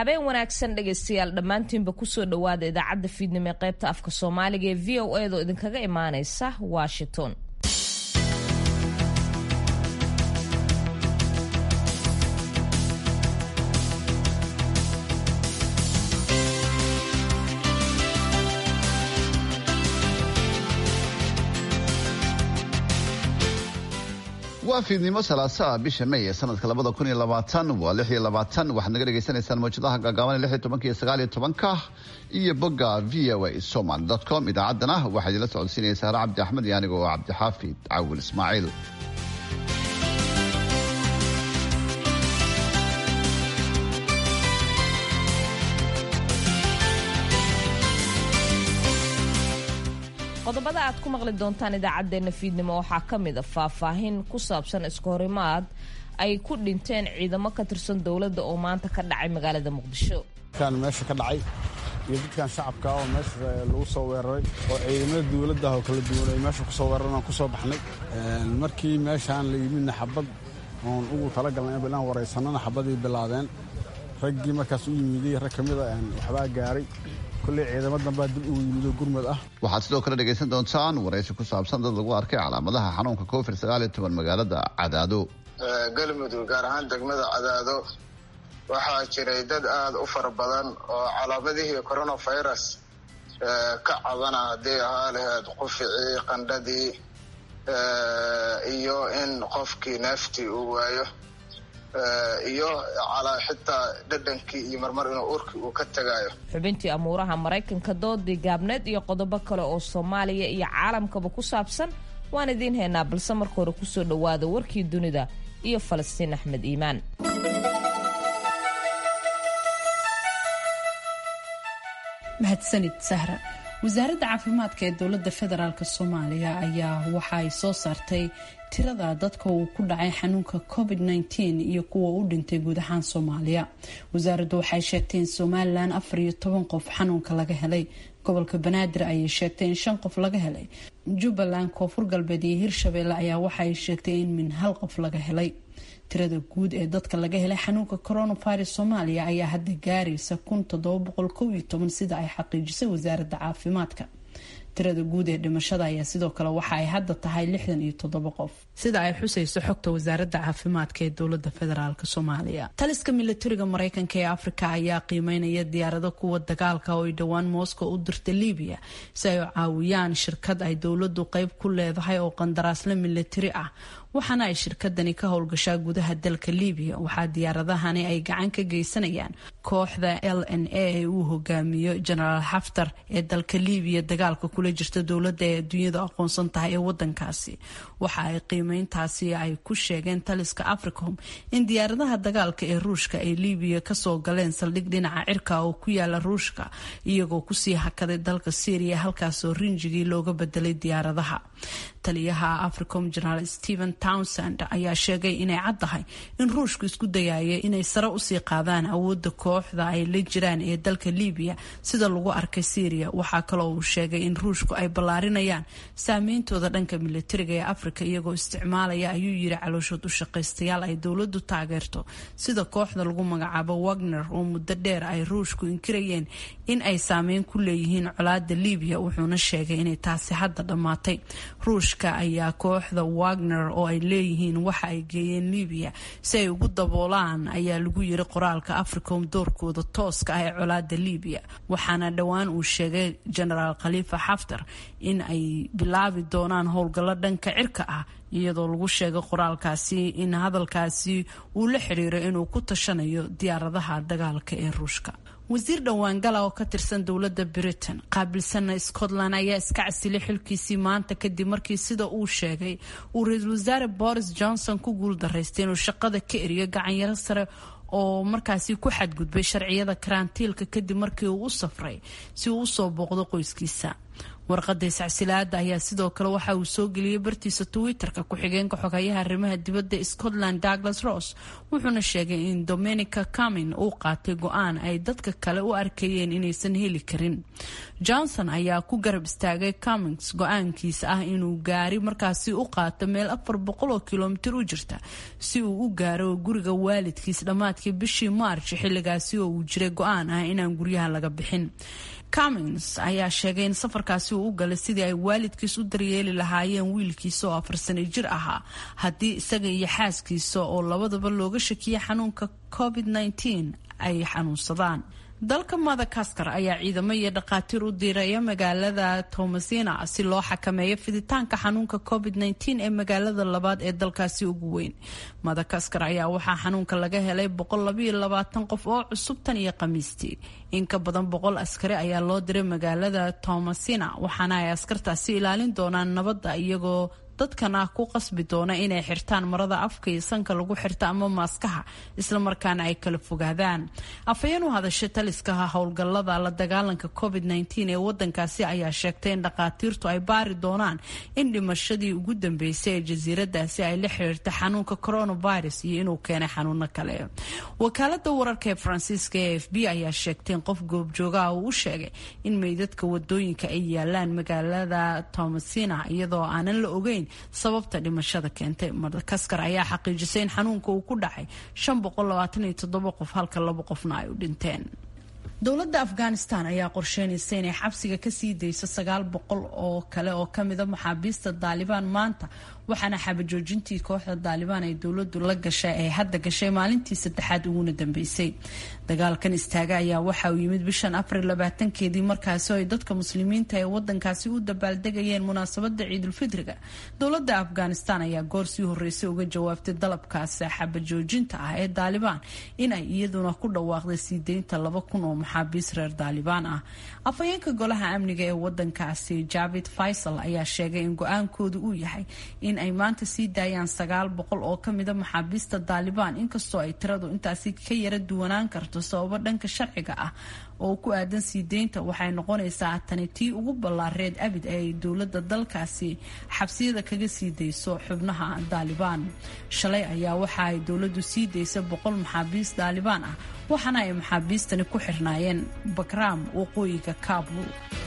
habeen wanaagsan dhegaystayaal dhammaantiinba kusoo dhowaada idaacadda fiidnimo ee qaybta afka soomaaliga ee v o edo idinkaga imaaneysa washington waa fiidnimo salaasaa bisha may ee sanadka labada kun iyo labaatan waa lix iyo labaatan waxaad naga dhagaysanaysaan mawjadaha gaagaaban lix iyo tobanka iyo sagaal iyo tobanka iyo bogga v o a somaly dot com idaacaddana waxaa idinla socodsiinaya sahre cabdi axmed iyo aniga oo cabdixaafid cawil ismaaciil qodobada aad ku maqli doontaan idaacadeena fiidnimo waxaa ka mid a faahfaahin ku saabsan iska horimaad ay ku dhinteen ciidamo ka tirsan dowladda oo maanta ka dhacay magaalada muqdisho kan meesha ka dhacay iyo dadkan shacabka oo meesha lagu soo weeraray oo ciidamada dowladda oo kala duwan ay meesha kusoo weeraran aan kusoo baxnay markii meeshaan la yimidna xabad oon ugu talagalnay inaan waraysanana xabadii bilaabeen raggii markaas u yimiday rag ka mida waxbaa gaaray kulley ciidamo danbaa dib ugu yimido gurmad ah waxaad sidoo kale dhegaysan doontaan waraysi ku saabsan dad lagu arkay calaamadaha xanuunka covid sagaal iyo toban magaalada cadaado galmudug gaar ahaan degmada cadaado waxaa jiray dad aada u fara badan oo calaamadihii coronavirus ka cabana haddii ahaa laheyd quficii qandhadii iyo in qofkii neeftii uu waayo iyo xitaa dhadhankii iyo marmar inuu urkii uu ka tagayo xubintii amuuraha maraykanka doodii gaabneed iyo qodobo kale oo soomaaliya iyo caalamkaba ku saabsan waan idiin haynaa balse marka hore kusoo dhowaada warkii dunida iyo falastiin axmed iimaan mahadsanid sahra wasaaradda caafimaadka ee dowladda federaalk soomaaliya ayaa waxa ay soo saartay tirada dadka uu ku dhacay xanuunka covid-19 iyo kuwa u dhintay guud ahaan soomaaliya wasaaraddu waxay sheegtay in somalilan afar iyo toban qof xanuunka laga helay gobolka banaadir ayay sheegtay in shan qof laga helay jubbaland koonfur galbeed iyo hirshabeelle ayaa waxaay sheegtay in min hal qof laga helay tirada guud ee dadka laga helay xanuunka coronavirus soomaaliya ayaa hadda gaaraysa kun toddoba boqol kow iyo toban sida ay xaqiijisay wasaaradda caafimaadka tirada guud ee dhimashada ayaa sidoo kale waxa ay hadda tahay lixdan iyo toddoba qof sida ay xusayso xogta wasaaradda caafimaadka ee dowlada federaalk soomaaliya taliska milatariga mareykanka ee afrika ayaa qiimeynaya diyaarado kuwa dagaalka oo ay dhowaan moscow u dirta libiya si ay caawiyaan shirkad ay dowladu qeyb ku leedahay oo qandaraasle milatari ah waxaana ay shirkadani ka howlgashaa gudaha dalka libiya waxaa diyaaradahani ay gacan ka geysanayaan kooxda l n a ee uu hogaamiyo genaraal xaftar ee dalka libiya dagaalka kula jirta dowladda ee adduunyada aqoonsan tahay ee wadankaasi waxa ay qiimeyntaasi ay ku sheegeen taliska africom in diyaaradaha dagaalka ee ruushka ay libiya kasoo galeen saldhig dhinaca cirka oo ku yaala ruushka iyagoo kusii hakaday dalka syria halkaasoo rinjigii looga bedelay diyaaradaha taliyaha africom generaal stephen townsend ayaa sheegay inay caddahay in ruushku isku dayaya inay sare usii qaadaan awoodda kooxda ay la jiraan ee dalka libiya sida lagu arkay syria waxaa kaloo uu sheegay in ruushku ay ballaarinayaan saameyntooda dhanka milatariga ee afrika iyagoo isticmaalaya ayuu yiri calooshood u shaqaystayaal ay dowladu taageerto sida kooxda lagu magacaabo wagner oo muddo dheer ay ruushku inkirayeen in ay saameyn ku leeyihiin colaada libiya wuxuuna sheegay inay taasi hadda dhammaatay ruushka ayaa kooxda wagner oo ay leeyihiin waxa ay geeyeen libiya si ay ugu daboolaan ayaa lagu yiri qoraalka africom doorkooda tooska ah ee colaada libiya waxaana dhowaan uu sheegay genaraal khaliifa xaftar in ay bilaabi doonaan howlgallo dhanka cirka ah iyadoo lagu sheegay qoraalkaasi in hadalkaasi uu la xiriiro inuu ku tashanayo diyaaradaha dagaalka ee ruushka wasiir dhowaangala oo ka tirsan dowladda britain qaabilsana scotland ayaa iska casilay xilkiisii maanta kadib markii sida uu sheegay uu ra-iisul wasaare boris johnson ku guuldaraystay inuu shaqada ka eriyo gacanyaro sare oo markaasi ku xadgudbay sharciyada karantiilka kadib markii uu u safray si uu usoo booqdo qoyskiisa warqada iscasilaada ayaa sidoo kale waxa uu soo geliyey bartiisa twitter-ka ku-xigeenka xoghayaha arrimaha dibadda scotland douglas ross wuxuuna sheegay in dominica camin uu qaatay go-aan ay dadka kale u arkayeen inaysan heli karin johnson ayaa ku garab istaagay camins go-aankiisa ah inuu gaari markaasi u qaato meel afar boqol oo kilomitir u jirta si uu u gaaro guriga waalidkiis dhammaadkii bishii march xilligaasi oo uu jiray go-aan ah inaan guryaha laga bixin cummins ayaa sheegay in safarkaasi uu u galay sidii ay waalidkiis u daryeeli lahaayeen wiilkiisa oo afar sano jir ahaa haddii isaga iyo xaaskiisa oo labadaba looga shakiyay xanuunka covid -19 ay xanuunsadaan dalka madagaskar ayaa ciidamo iyo dhakhaatiir u diiraya magaalada tomasina si loo xakameeyo fiditaanka xanuunka covid -19 ee magaalada labaad ee dalkaasi ugu weyn madagaskar ayaa waxaa xanuunka laga helay qof oo cusub tan iyo khamiistii in ka badan boqol askari ayaa loo diray magaalada tomasina waxaana ay askartaasi ilaalin doonaan nabadda iyagoo dadkan ah ku qasbi doona inay xirtaan marada afka iyo sanka lagu xirta ama maaskaha islamarkaana ay kala fogaadaan afhayeen u hadasha taliskaha howlgallada la dagaalanka covid -19 ee wadankaasi ayaa sheegtay in dhakhaatiirtu ay baari doonaan in dhimashadii ugu dambeysay ee jasiiradaasi ay la xiriirta xanuunka coronavirus iyo inuu keenay xanuuno kale wakaalada wararka ee faransiiska ee f b ayaa sheegtay in qof goobjoogaha uu u sheegay in meydadka wadooyinka ay yaalaan magaalada tomasina iyadoo aanan la ogeyn sababta dhimashada keentay madagaskar ayaa xaqiijisay in xanuunka uu ku dhacay qof halka laba qofna ay u dhinteen dowladda afghanistan ayaa qorsheynaysa inay xabsiga kasii dayso sagaal boqol oo kale oo kamida maxaabiista daalibaan maanta waxaana xabajoojintii kooxda daalibaan ay dowladu la gashay ay hadda gashay maalintii saddexaad uguna dambeysay dagaalkan istaaga ayaa waxa uu yimid bishan april labaatankeedii markaasi ay dadka muslimiinta ee wadankaasi u dabaaldegayeen munaasabada ciidulfidriga dowlada afghanistan ayaa goor sii horeysay uga jawaabtay dalabkaasi xabajoojinta ah ee daalibaan inay iyaduna ku dhawaaqday sii deynta laba kun oo maxaabiis reer daalibaan ah afhayeenka golaha amniga ee wadankaasi javid faysal ayaa sheegay in go-aankoodu uu yahay in ay maanta sii daayaan sagaal boqol oo kamida maxaabiista daalibaan inkastoo ay tiradu intaasi ka yara duwanaan karto sababo dhanka sharciga ah oo ku aadan sii deynta waxay noqonaysaa tani tii ugu ballaareed abid ee ay dowlada dalkaasi xabsiyada kaga sii dayso xubnaha daalibaan shalay ayaa waxa ay dowladu sii daysa boqol maxaabiis daalibaan ah waxaana ay maxaabiistani ku xirnaayeen bakraam waqooyiga kabul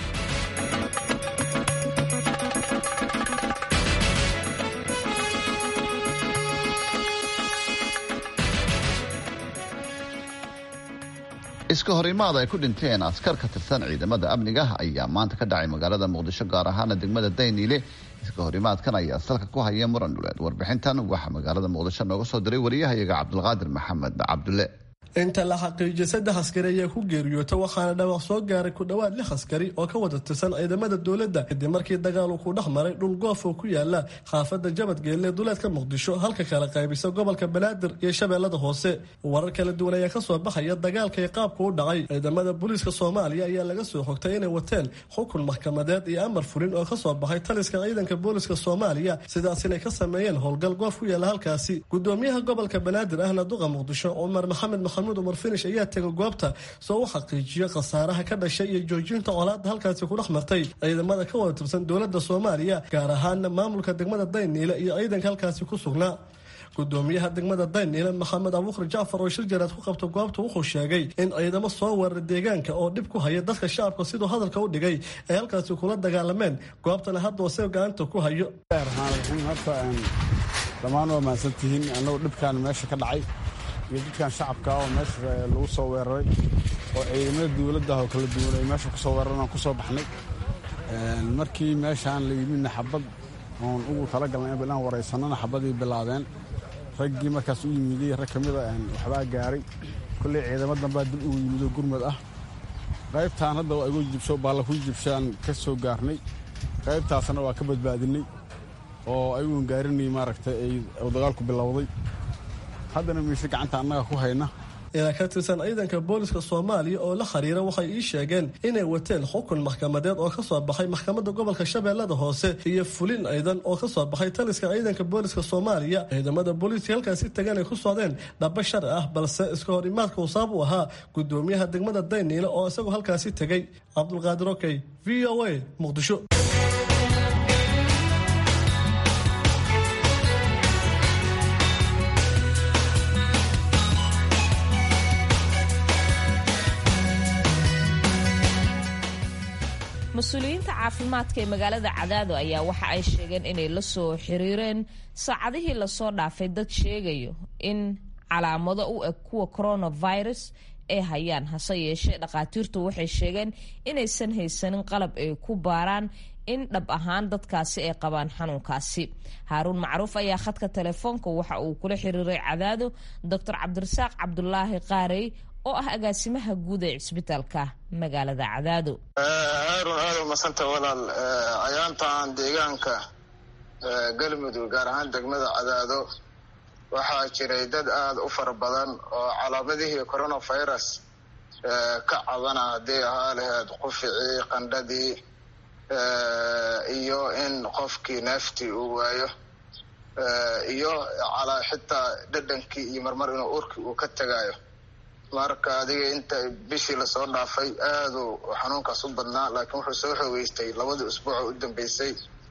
iska horimaad ay ku dhinteen askar ka tirsan ciidamada amniga ayaa maanta ka dhacay magaalada muqdisho gaar ahaana degmada dayniile iska horimaadkan ayaa salka ku haya muran dhuleed warbixintan waxaa magaalada muqdisho nooga soo diray wariyahayaga cabdulqaadir maxamed cabdulle inta la xaqiijiyay saddex askari ayaa ku geeriyoota waxaana dhawaaq soo gaaray ku dhowaad lix askari oo ka wada tirsan ciidamada dowladda kadib markii dagaal uu ku dhex maray dhul goof oo ku yaala xaafadda jabadgeelle duleedka muqdisho halka kala qaybisa gobolka banaadir iyo shabeellada hoose warar kala duwan ayaa kasoo baxaya dagaalka iyo qaabka u dhacay ciidamada booliiska soomaaliya ayaa laga soo xogtay inay wateen xukun maxkamadeed iyo amar fulin oo kasoo baxay taliska ciidanka booliiska soomaaliya sidaas inay ka sameeyeen howlgal goof ku yaala halkaasi gudoomiyaha gobolka banaadir ahna duqa muqdisho cumar maxamed maxamed umar finish ayaa tegay goobta soo u xaqiijiyo khasaaraha ka dhashay iyo joojinta colaadda halkaasi ku dhex martay ciidamada ka wada tirsan dowladda soomaaliya gaar ahaana maamulka degmada dayniile iyo ciidanka halkaasi ku sugnaa gudoomiyaha degmada dayniile maxamed abuukar jacfar oo shir jaraad ku qabta goobta wuxuu sheegay in ciidamo soo weeraray deegaanka oo dhib ku haya dadka shacabka siduu hadalka u dhigay ay halkaasi kula dagaalameen goobtana hadda wase gacanta ku hayo dhammaan waa mahadsantihiin annagu dhibkaan meesha ka dhacay iyo dadkan shacabka oo meesha lagu soo weeraray oo ciidamada dowladdah oo kala duwan ay meesha kusoo weeraran aan ku soo baxnay markii meeshaan la yimidna xabad oon ugu talagalnay inaan waraysanana xabadii bilaabeen raggii markaas u yimiday rag ka mida waxbaa gaaray kolley ciidamo dambaa dib ugu yimidoo gurmad ah qaybtaan hadda waa igu jibsho baalla ku jibshaan ka soo gaarnay qaybtaasna waa ka badbaadinay oo ayuun gaarinay maaragtay ay dagaalku bilowday haddana mise gacanta annaga ku hayna ilaa ka tirsan ciidanka booliska soomaaliya oo la xiriira waxay ii sheegeen inay wateen xukun maxkamadeed oo kasoo baxay maxkamadda gobolka shabeellada hoose iyo fulin ciidan oo kasoo baxay taliska ciidanka booliska soomaaliya ciidamada booliiska halkaasi tagan ay ku socdeen dhaba sharci ah balse iska hor imaadka uu sabab u ahaa gudoomiyaha degmada dayniile oo isagu halkaasi tegay cabdulqaadir okey v o a muqdisho mas-uuliyiinta caafimaadka ee magaalada cadaado ayaa waxa ay sheegeen inay la soo xiriireen saacadihii lasoo dhaafay dad sheegayo in calaamado u eg kuwa coronavirus ay hayaan hase yeeshee dhakhaatiirtu waxay sheegeen inaysan haysanin qalab ay ku baaraan in dhab ahaan dadkaasi ay qabaan xanuunkaasi haaruun macruuf ayaa khadka telefoonka waxa uu kula xiriiray cadaado doctor cabdirasaaq cabdulaahi qaarey oo ah agaasimaha guud ee cisbitaalka magaalada cadaado haarun aada umasanta walaal ayaantan deegaanka galmudug gaar ahaan degmada cadaado waxaa jiray dad aada u fara badan oo calaamadihii coronavirus ka cabana hadday ahaa laheyd quficii qandhadii iyo in qofkii neeftii uu waayo iyo xitaa dhadhankii iyo marmar inuu urkii uu ka tagayo marka adiga inta bishii lasoo dhaafay aaduu xanuunkaas u badnaa laakiin wuxuu soo xoogeystay labadii usbuuc u dambeysay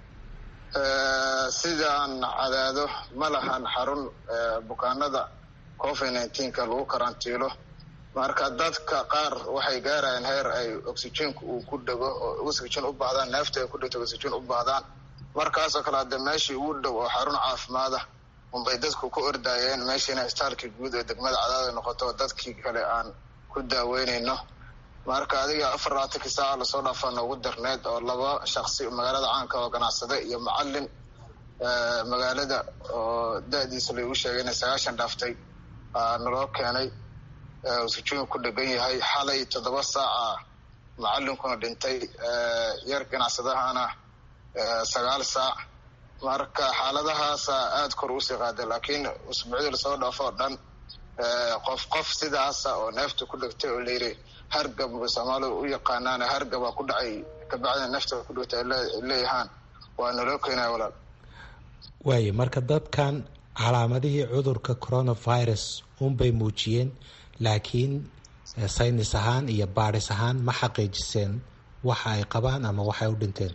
sidaan cadaado ma lahan xarun bukaanada covid nineteenka lagu karantiilo marka dadka qaar waxay gaarayaan heer ay oxygenka uu ku dhego oo oxygen u baahdaan neefta ay ku dhegto oxygen u baahdaan markaasoo kale hadde meeshii ugu dhow oo xarun caafimaada unbay dadku ku ordaayeen meeshiina istaalkii guud ee degmada cadaada noqoto dadkii kale aan ku daaweynayno marka adiga afar labaatankii saaca lasoo dhaafaa noogu darneed oo laba shaksi magaalada caanka oo ganacsade iyo macalin magaalada oo da-diisa lagu sheegay inay sagaashan dhaaftay naloo keenay sujuun ku dhegan yahay xalay toddoba saaca macalinkuna dhintay yar ganacsadahana sagaal saac marka xaaladahaasa aada kor usii qaaday laakiin usbuucdii lasoo dhaafo oo dhan qof qof sidaasa oo neefta ku dhegtay oo layiri hargab soomaalidu u yaqaanaan hargabaa ku dhacay kabacdina neefta ku dhegtay ay leeyahaan waa naloo keenaya walaal waayo marka dadkan calaamadihii cudurka coronavirus unbay muujiyeen laakiin saynis ahaan iyo baadhis ahaan ma xaqiijiseen waxa ay qabaan ama waxay u dhinteen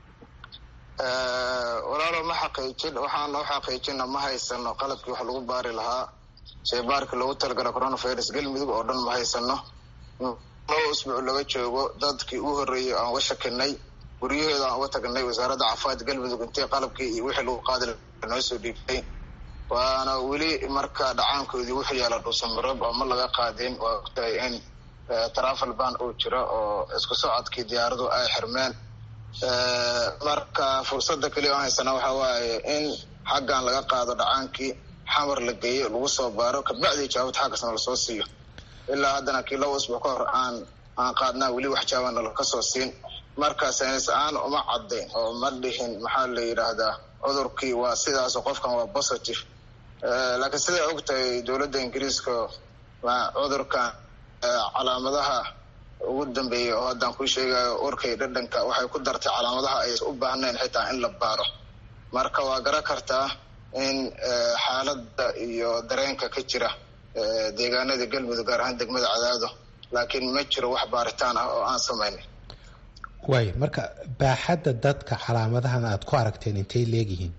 walaalo ma xaqiijin waxaan u xaqiijina ma haysano qalabkii wax lagu baari lahaa sheybaarkii loogu talagala coronavirus galmudug oo dhan ma haysano laba usbuuc laga joogo dadkii ugu horreeyey aan uga shakinay guryahooda aan uga tagnay wasaaradda caafimaadka galmudug intay qalabkii iyo wixii lagu qaadi noo soo dhiibtay waana weli marka dhacaankoodii wuxuu yaala dhuusamarob oo ma laga qaadin waa ogtahay in travel ban uu jiro oo isku socodkii diyaaradu ay xirmeen marka fursada keliya aan haysana waxa waaye in xaggan laga qaado dhacaankii xamar la geeyo lagu soo baaro kabacdii jawaabad xaggasna lasoo siiyo ilaa haddana kii laba usbuuc ka hor aan aan qaadnaa weli wax jawaabana lakasoo siin marka saynis aan uma cadayn oo ma dhihin maxaa la yidhaahdaa cudurkii waa sidaas qofkan waa positive laakiin siday og tahay dowladda ingiriiska cudurkan calaamadaha ugu dambeeyay oo haddaan kuu sheegayo urkay dhadhanka waxay ku dartay calaamadaha aysan u baahnayn xitaa in la baaro marka waa garan kartaa in xaaladda iyo dareenka ka jira deegaanada galmudug gaar ahaan degmada cadaado laakiin ma jiro wax baaritaan ah oo aan samaynay waayo marka baaxadda dadka calaamadahan aada ku aragteen intay leegyihiin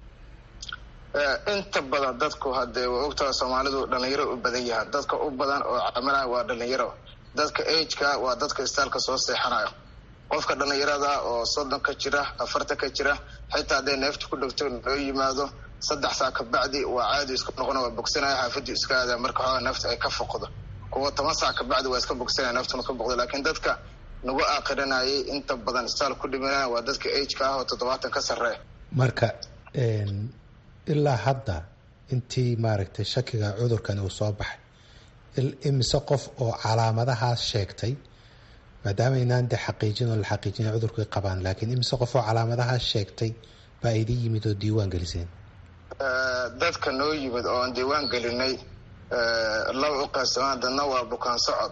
inta badan dadku haddee waa ogtaha soomaalidu dhalinyaro u badan yahaan dadka u badan oo calaamadaha waa dhalinyaro dadka ageka waa dadka istaalka soo seexanayo qofka dhalinyarada oo soddon ka jira afartan ka jira xitaa hadday neefta ku dhegto loo yimaado saddex saa kabacdi waa caadi isku noqona waa bogsanaya xaafadii iska aada marka xoogaa neefta ay ka foqdo kuwa toban saa kabacdi waa iska bogsanaya neeftuna ka boqdo laakiin dadka nagu aaqirinayay inta badan istaal ku dhimanaya waa dadka ageka ah oo toddobaatan ka sarreeya marka ilaa hadda intii maaragtay shakiga cudurkan uu soo baxay imise qof oo calaamadahaas sheegtay maadaama inaan de xaqiijin oo la xaqiijina cudurkay qabaan laakiin imise qof oo calaamadahaas sheegtay baa idin yimid oo diiwaan geliseen dadka noo yimid oo aan diiwaan gelinay laba u qaybsamaan dadna waa bukaan socod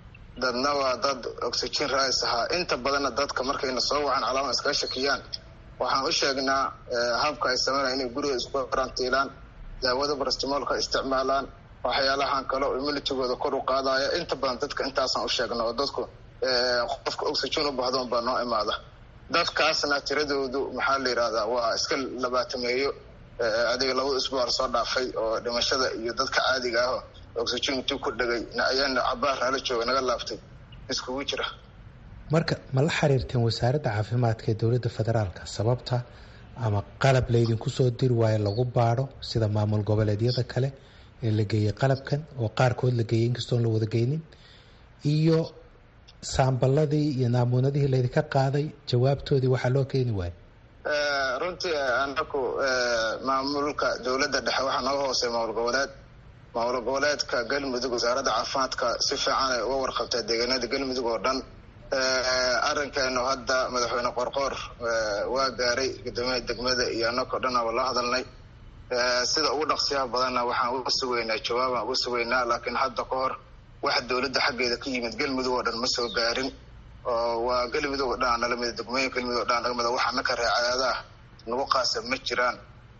dadna waa dad oxygen rais ahaa inta badanna dadka markayna soo wacan calaama iskaga shakiyaan waxaan u sheegnaa habka ay sameynaya inay guriga isku karantiilaan daawada barastimoolka isticmaalaan waxyaalahan kale oo immunitigooda kor u qaadaya inta badan dadka intaasaan u sheegna oo dadku qofka oxygen u bahdo unbaa noo imaada dadkaasna tiradoodu maxaa la yidhahdaa waa iska labaatameeyo adiga labada isbuuc lasoo dhaafay oo dhimashada iyo dadka caadiga ah oxygen intuu ku dhegay ayaana cabaar nala jooga naga laaftay iskugu jira marka ma la xiriirteen wasaaradda caafimaadka ee dowladda federaalka sababta ama qalab laydinku soo diri waayo lagu baadho sida maamul goboleedyada kale ee la geeyey qalabkan oo qaarkood la geeyey inkastoon la wada geynin iyo saamballadii iyo naamuunadihii laydinka qaaday jawaabtoodii waxaa loo keeni waayo runtii anaku maamulka dowladda dhexe waxaa nooga hoosey maamul goboleed maamul goboleedka galmudug wasaaradda caafimaadka si fiican ay uga warqabtaa deegaanada galmudug oo dhan arrinkeenu hadda madaxweyne qorqoor waa gaaray guddoomiyaha degmada iyo anakao dhan aba la hadalnay sida ugu dhaqsiyaha badanna waxaan uga sugaynaa jawaabaan uga sugaynaa laakiin hadda ka hor waxa dowladda xaggeeda ka yimid galmudug oo dhan ma soo gaarin oo waa galmudug oo dhan nalamida degmooyin galmudug o dhan naga mida waxa naka reecaadaah nagu qaasa ma jiraan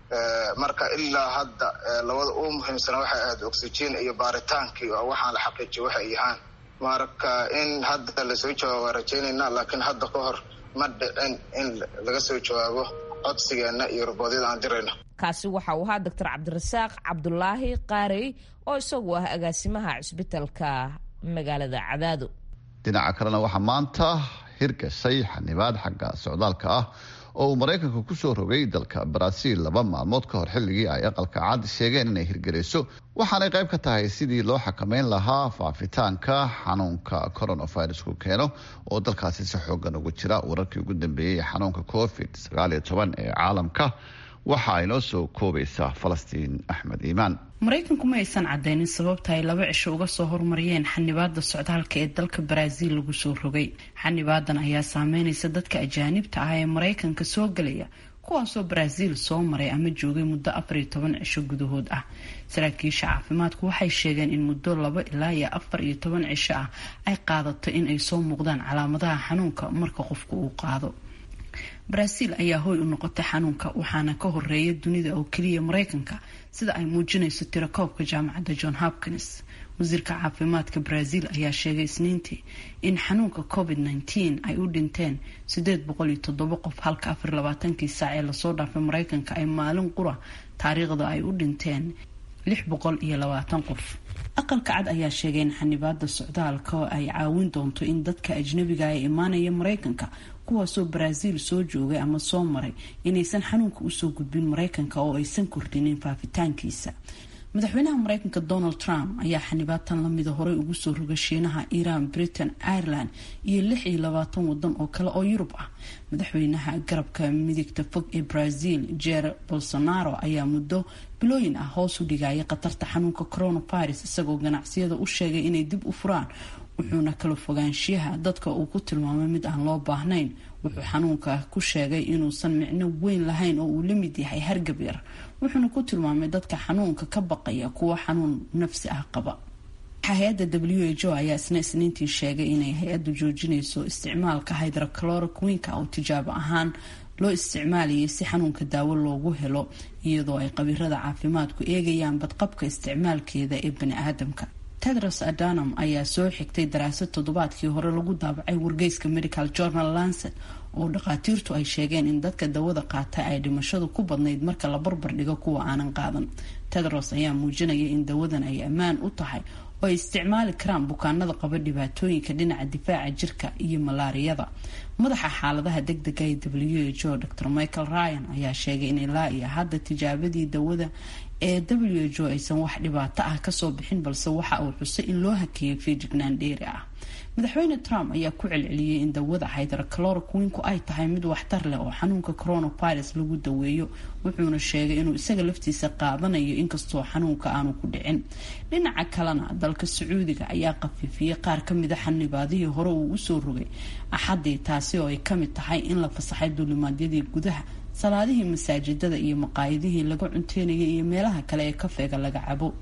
marka ilaa hadda labada uu muhiimsana waxay ahayd oxygen iyo baaritaankii oo waxaan la xaqiijiya waxay yahaan marka in hadda lasoo jawaabo waa rajaynaynaa laakiin hadda ka hor ma dhicin in laga soo jawaabo codsigeena iyo raboodyada aan dirayno kaasi waxa uu ahaa doctor cabdirasaaq cabdulaahi qaarey oo isagu ah agaasimaha cisbitalka magaalada cadaado dhinaca kalena waxaa maanta hirgashay xanibaad xagga socdaalka ah oo uu maraykanka ku soo rogay dalka baraaziil laba maalmood ka hor xilligii ay aqalka cad sheegeen inay hirgelayso waxaanay qayb ka tahay sidii loo xakameyn lahaa faafitaanka xanuunka coronavirusku keeno oo dalkaasi si xoogan ugu jira wararkii ugu dambeeyey xanuunka covid sagaaliyo toban ee caalamka waxa ay noo soo koobaysaa falastiin axmed iimaan maraykanku ma aysan cadeynin sababta ay laba cisho uga soo hormariyeen xanibaada socdaalka ee dalka baraaziil lagu soo rogay xanibaadan ayaa saameynaysa dadka ajaanibta ah ee maraykanka soo gelaya kuwaasoo baraaziil soo maray ama joogay muddo afar iyo toban cisho gudahood ah saraakiisha caafimaadku waxay sheegeen in muddo laba ilaa iyo afar iyo toban cisho ah ay qaadato in ay soo muuqdaan calaamadaha xanuunka marka qofku uu qaado baraaziil ayaa hooy u noqotay xanuunka waxaana ka horeeya dunida oo keliya maraykanka sida ay muujinayso tirakoobka jaamacadda john hopkins wasiirka caafimaadka baraaziil ayaa sheegay isniintii in xanuunka covid nteen ay u dhinteen sideed boqol iyo toddoba qof halka afar labaatankii saac ee lasoo dhaafay maraykanka ay maalin qura taariikhda ay u dhinteen lix boqol iyo labaatan qof aqalka cad ayaa sheegay in xanibaada socdaalka ay caawin doonto in dadka ajnabiga ee imaanaya maraykanka kuwaasoo baraaziil soo joogay ama soo maray inaysan xanuunka usoo gudbin maraykanka oo aysan kordhinin faafitaankiisa madaxweynaha maraykanka donald trump ayaa xanibaatan lamida horey ugu soo roga shiinaha iran britain ireland iyo lix iyo labaatan wadan oo kale oo yurub ah madaxweynaha garabka midigta fog ee brazil jer bolsonaro ayaa muddo bilooyin ah hoos u dhigaya khatarta xanuunka coronavirus isagoo ganacsiyada u sheegay inay dib u furaan wuxuuna kala fogaanshiyaha dadka uu ku tilmaamay mid aan loo baahnayn wuxuu xanuunka ku sheegay inuusan micno weyn lahayn oo uu la mid yahay hargab yar wuxuuna ku tilmaamay dadka xanuunka ka baqaya kuwa xanuun nafsi ah qaba hay-adda w h o ayaa isna isniintii sheegay inay hay-addu joojinayso isticmaalka hydrocloroquinka oo tijaabo ahaan loo isticmaalayay si xanuunka daawo loogu helo iyadoo ay qabiirada caafimaadku eegayaan badqabka isticmaalkeeda ee bani aadamka tedros adanam ayaa soo xigtay daraasad toddobaadkii hore lagu daabacay wargeyska medical journal lancet oo dhakhaatiirtu ay sheegeen in dadka dawada qaata ay dhimashadu ku badnayd marka la barbar dhigo kuwa aanan qaadan tedros ayaa muujinaya in dawadan ay ammaan u tahay oo ay isticmaali karaan bukaanada qaba dhibaatooyinka dhinaca difaaca jirka iyo malaariyada madaxa xaaladaha degdega ee w h o dr michael ryan ayaa sheegay in ilaa iyo hadda tijaabadii dawada ee w h o aysan wax dhibaato ah kasoo bixin balse waxa uu xusay in loo hakeeyay feejignaan dheeri ah madaxweyne trump ayaa ku celceliyey in dawada hydrocloroquinku ay tahay mid waxtar leh oo xanuunka coronavirus lagu daweeyo wuxuuna sheegay inuu isaga laftiisa qaadanayo inkastoo xanuunka aanu ku dhicin dhinaca kalena dalka sacuudiga ayaa khafiifiyey qaar kamida xanibaadihii hore uu usoo rogay axadii taasi oo ay kamid tahay in la fasaxay duulimaadyadii gudaha salaadihii masaajidada iyo maqaayadihii laga cunteynayay iyo meelaha kale ee kafeega laga cabo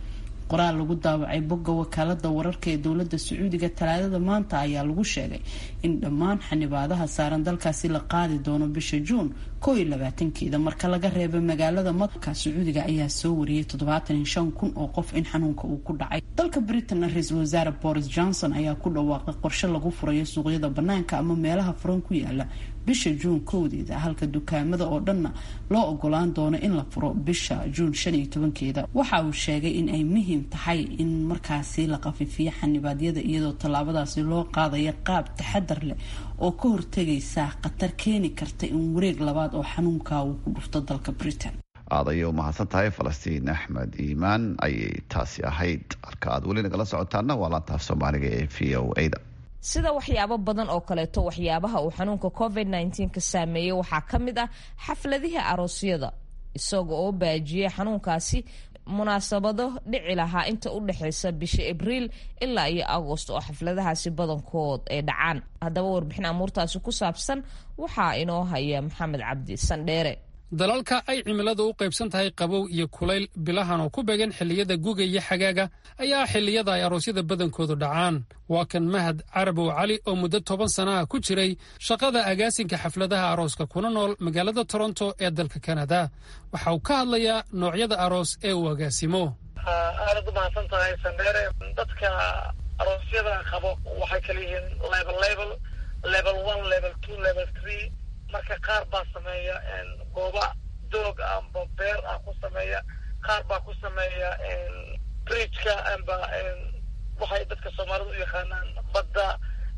qoraal lagu daawacay bogga wakaalada wararka ee dowlada sacuudiga talaadada maanta ayaa lagu sheegay in dhammaan xanibaadaha saaran dalkaasi la qaadi doono bisha juun koo iyo labaatankeeda marka laga reeba magaalada madka sacuudiga ayaa soo wariyay toddobaatan iyo shan kun oo qof in xanuunka uu ku dhacay dalka britain ra-iisul wasaare boris johnson ayaa ku dhawaaqay qorshe lagu furayo suuqyada banaanka ama meelaha furan ku yaala bisha juun kowdeeda halka dukaamada oo dhanna loo ogolaan doono in la furo bisha juun shan iyo tobankeeda waxa uu sheegay in ay muhiim tahay in markaasi la qafifiyo xanibaadyada iyadoo tallaabadaasi loo qaadaya qaab taxadar leh oo ka hortegaysa khatar keeni karta in wareeg labaad oo xanuunka uu ku dhufto dalka britain aad ayay umahadsan tahay falastiin axmed iimaan ayay taasi ahayd halka aad weli nagala socotaana waa laantaaf soomaaliga ee v o a da sida waxyaabo badan oo kaleeto waxyaabaha uu xanuunka covid nteen ka saameeyey waxaa ka mid ah xafladihii aroosyada isaga oo baajiyey xanuunkaasi munaasabado dhici lahaa inta u dhexeysa bisha abriil ilaa iyo agost oo xafladahaasi badankood ay dhacaan haddaba warbixin amuurtaasi ku saabsan waxaa inoo haya maxamed cabdi sandheere dalalka ay cimiladu u qaybsan tahay qabow iyo kulayl bilahan oo ku beegan xilliyada guga iyo xagaaga ayaa xilliyada ay aroosyada badankoodu dhacaan waa kan mahad carabow cali oo muddo toban sana ah ku jiray shaqada agaasinka xafladaha arooska kuna nool magaalada toronto ee dalka kanada waxa uu ka hadlayaa noocyada aroos ee uu agaasimo aadad umahadsan tahay sandheere dadka aroosyada qabo waxay kala yihiin level level level one level two level three marka qaar baa sameeya gooba doog amba beer ah ku sameeya qaar baa ku sameeya bridgeka amba waxay dadka soomaalida u yaqaanaan badda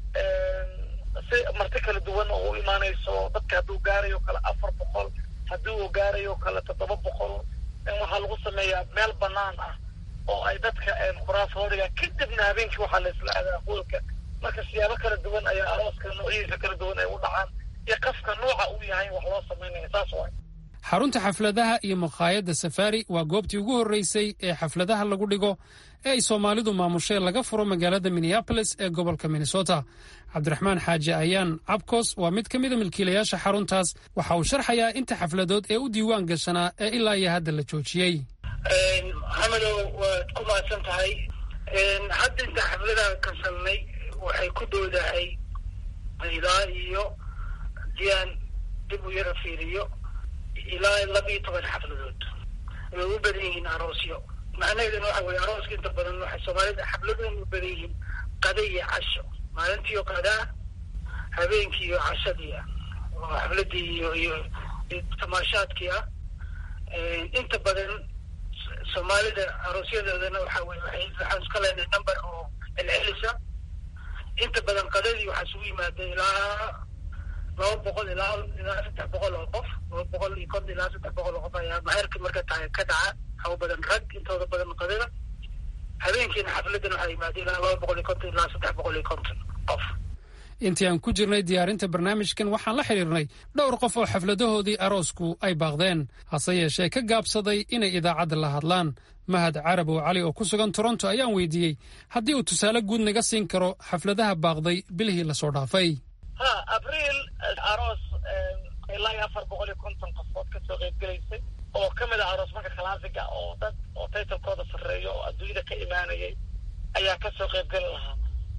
si marti kala duwan oo u imaanayso dadka hadduu gaarayo kale afar boqol haddii uu gaarayo kale toddoba boqol waxaa lagu sameeyaa meel banaan ah oo ay dadka khuraafoodiga kadibna habeenkii waxaa la isla aadaa hoolka marka siyaabo kala duwan ayaa arooska noocyadiisa kala duwan ay u dhacaan iyo qafka nooca uu yahay wax loo samaynaya saas waay xarunta xafladaha iyo makhaayadda safari waa goobtii ugu horreysay ee xafladaha lagu dhigo ee ay soomaalidu maamushee laga furo magaalada minneabolis ee gobolka minnesota cabdiraxmaan xaaji ayaan cabkos waa mid ka mida milkiilayaasha xaruntaas waxa uu sharxayaa inta xafladood ee u diiwaan gashanaa ee ilaa iyo hadda la joojiyey maxamedow waad ku mahadsan tahay hadda inta xafladaha kasalnay waxay ku doodahay ilaa iyo diaan dib u yara fiiriyo ilaa laba iyo toban xafladood way u badan yihiin aroosyo macnaheeduna waxa weye arooska inta badan waxay soomaalida xafladoon u badan yihiin qada iyo casho maalintiiyo qadaa habeenkii iyo cashadii ah oo xafladii iyo iyo tamaashaadkii ah inta badan soomaalida aroosyadoodana waxa weye waay waxaan iska leenahay number oo celcelisa inta badan qadadii waxaa isugu yimaada ilaa laba boqol ilaa ilaa saddex boqol oo qof laba boqol iyo konton ilaa saddex boqol oo qof ayaa maheerka marka tahay ka dhaca waxaa u badan rag intooda badan qadada habeenkiina xafladan waxaa yimaada ilaa laba boqol iyo konton ilaa saddex boqol iyo konton qof intii aan ku jirnay diyaarinta barnaamijkan waxaan la xidhiirnay dhowr qof oo xafladahoodii aroosku ay baaqdeen hase yeeshee ka gaabsaday inay idaacadda la hadlaan mahad carabow cali oo ku sugan toronto ayaan weydiiyey haddii uu tusaale guud naga siin karo xafladaha baaqday bilihii lasoo dhaafay ha abriil aroos ilaa iyo afar boqol iyo konton qofood kasoo qeybgelaysay oo ka mid ah aroos marka kalaasiga oo dad oo taytalkooda sarreeyo oo adduunyada ka imaanayay ayaa kasoo qeybgeli lahaa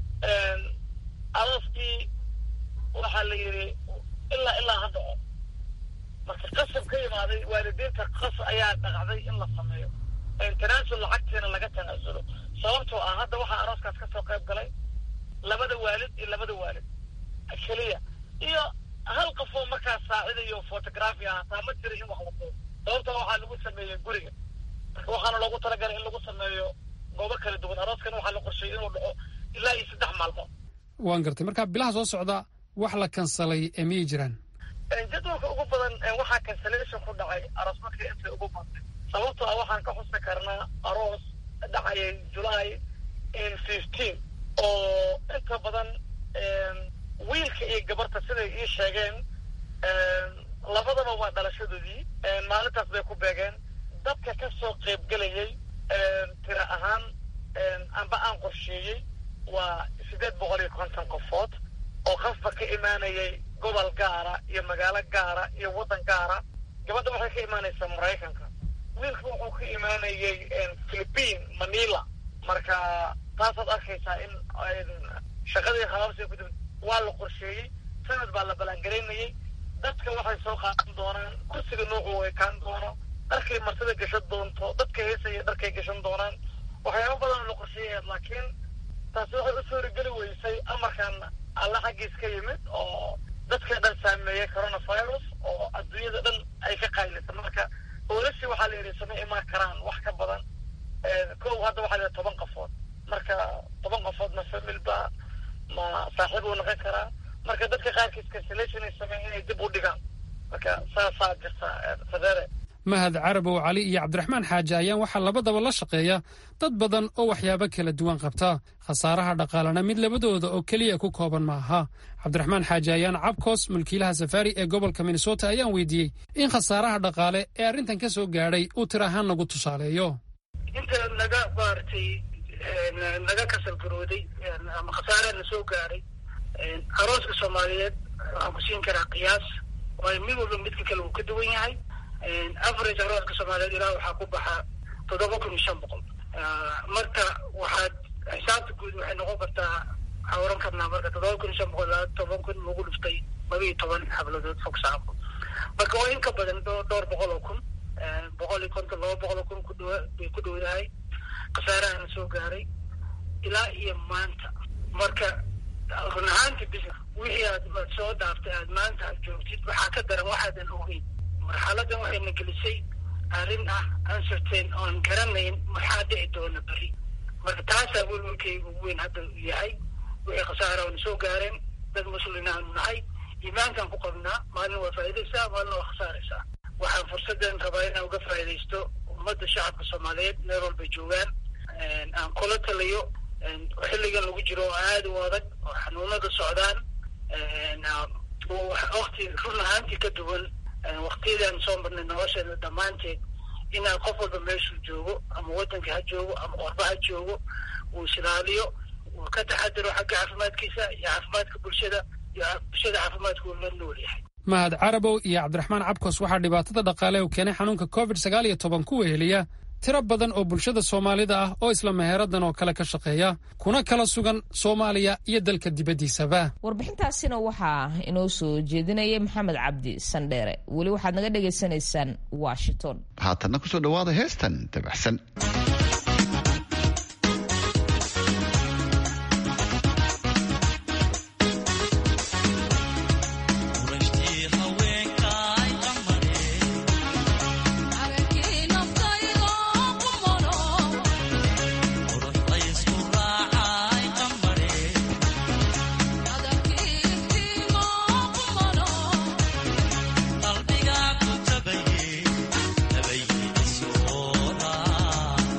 arooskii waxaa la yidhi ilaa ilaa ha dhaco marka qasab ka imaaday waalidiinta qas ayaa dhaqacday in la sameeyo tanaasul lacagtiina laga tanaasulo sababtoo ah hadda waxaa arooskaas kasoo qayb galay labada waalid iyo labada waalid keliya iyo hal qof oo markaas saacidayo photography ah hataa ma jira in wax la duubo sababtoo waxaa lagu sameeyey guriga marka waxaana loogu talagalay in lagu sameeyo goobo kala duwan arooskana waxaa la qorsheeyey inuu dhaco ilaa iyo saddex maalmood waan gartay marka bilaha soo socda wax la kansalay ee miyay jiraan jadwalka ugu badan waxaa cancellation ku dhacay aroos markii intay ugu badnay sababtoo ah waxaan ka xusi karnaa aroos dhacayay july fifteen oo inta badan wiilka iyo gabarta siday ii sheegeen labadaba waa dhalashadoodii maalintaas bay ku beegeen dadka ka soo qaybgelayay tira ahaan amba aan qorsheeyey waa siddeed boqol iyo konton qofood oo qafba ka imaanayay gobol gaara iyo magaalo gaara iyo waddan gaara gabadha waxay ka imaanaysaa maraykanka wiilka wuxuu ka imaanayay philippine manila marka taasaad arkaysaa in shaqadii khabaabsi ku dib waa la qorsheeyey sanad baa la ballaangaraynayay dadka waxay soo qaadan doonaan kursiga noocu ekaan doono dharkay martida gashan doonto dadka heesaya dharkay gashan doonaan waxyaaba badan la qorsheeyaya laakiin taasi waxay u suurageli weysay amarkan alla xaggiis ka yimid oo dadka dhan saameeyay coronavirus oo adduunyada dhan ay ka qaylisa marka boolishi waxaa la yidhi sama imaan karaan wax ka badan kow hadda waxaa la yidhi toban qofood marka toban qofood ma famil ba ma saaxiib uu noqon karaa marka dadka qaarkiis cancellation ay sameeyeen inay dib u dhigaan marka saasaa jirta fadere mahad carabow cali iyo cabdiraxmaan xaaji ayaan waxaa labadaba la shaqeeya dad badan oo waxyaabo kala duwan qabta khasaaraha dhaqaalena mid labadooda oo keliya ku kooban ma aha cabdiraxmaan xaaji ayaan cabkoos mulkiilaha safaari ee gobolka minnesota ayaan weydiiyey in khasaaraha dhaqaale ee arrintan ka soo gaadhay uu tir ahaan nagu tusaaleeyo inta naga maaragtay naga kasalgarooday ama khasaaraha na soo gaadhay arooska soomaaliyeed waxaan ku siin karaa qiyaas waayo mid walba midka kale uu ka duwan yahay average arooska soomaaliyeed ilaa waxaa ku baxa toddoba kun iyo shan boqol marka waxaad xisaabta guud waxay noqon kartaa waxaa oran karnaa marka toddoba kun iyo shan boqol ilaa toban kun lagu dhuftay laba iyo toban xabladood fog saako marka waa in ka badan dhowr boqol oo kun boqol iyo konton laba boqol oo kun ku dhowa bay ku dhowdahay khasaarahana soo gaaray ilaa iyo maanta marka run ahaanti bis wixii aad soo dhaaftay aad maanta aad joogtid waxaa ka daran waxaadan ogeyn marxaladan waxayna gelisay arrin ah uncertain oon garanayn maxaa dhici doona beri marka taasaa welwelkayga ugu weyn hadda yahay wixii khasaara oona soo gaareen dad muslimiin aanu nahay iimaankaan ku qabnaa maalin waa faa'idaysaa maalin waa khasaaraysaa waxaan fursaddan rabaa inaan uga faa'iidaysto ummadda shacabka soomaaliyeed meel walbay joogaan aan kula taliyo xilligan lagu jiro oo aada u adag oo xanuunada socdaan wakti run ahaantii ka duwan waktiyadaan soo marnay nolosheena dhammaanteed inaan qof walba meeshuu joogo ama waddanka ha joogo ama qorba ha joogo uu isilaaliyo uu ka taxadiro xagga caafimaadkiisa iyo caafimaadka bulshada iyo bulshada caafimaadka uu la nool yahay mahad carabow iyo cabdiraxmaan cabkos waxaa dhibaatada dhaqaale u keenay xanuunka covid sagaal iyo toban ku weheliya tiro badan oo bulshada soomaalida ah oo isla meheeradan oo kale ka shaqeeya kuna kala sugan soomaaliya iyo dalka dibaddiisaba warbixintaasina waxaa inoo soo jeedinayay maxamed cabdi sandheere weli waxaad naga dhagaysanaysaan washington haatanna kusoo dhawaada heestan dabacsan qalbiga ku tabaye tabaye soora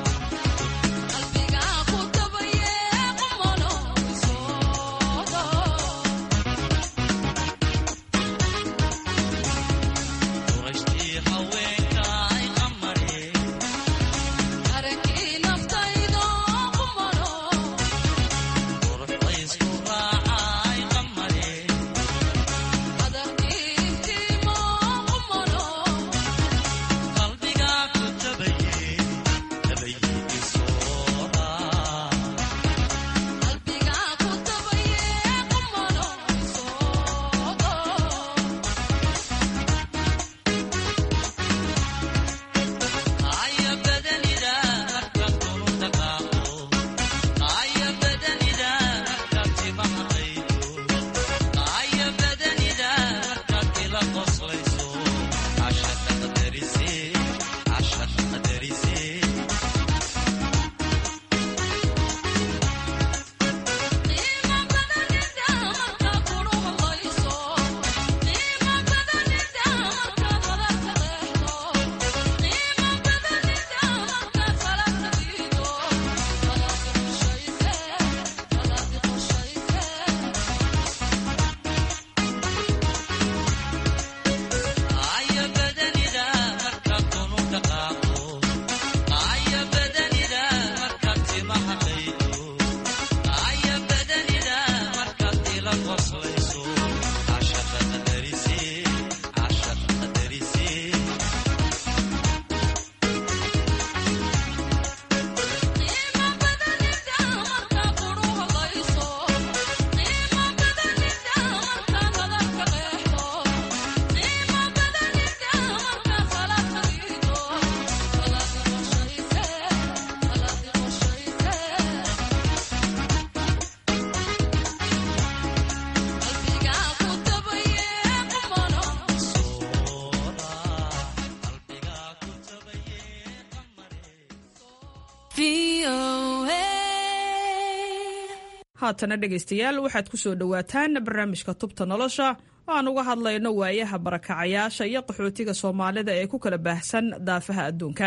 haatana dhegaystayaal waxaad ku soo dhowaataan barnaamijka tubta nolosha oo aan uga hadlayno waayaha barakacayaasha iyo qaxootiga soomaalida ee ku kala baahsan daafaha adduunka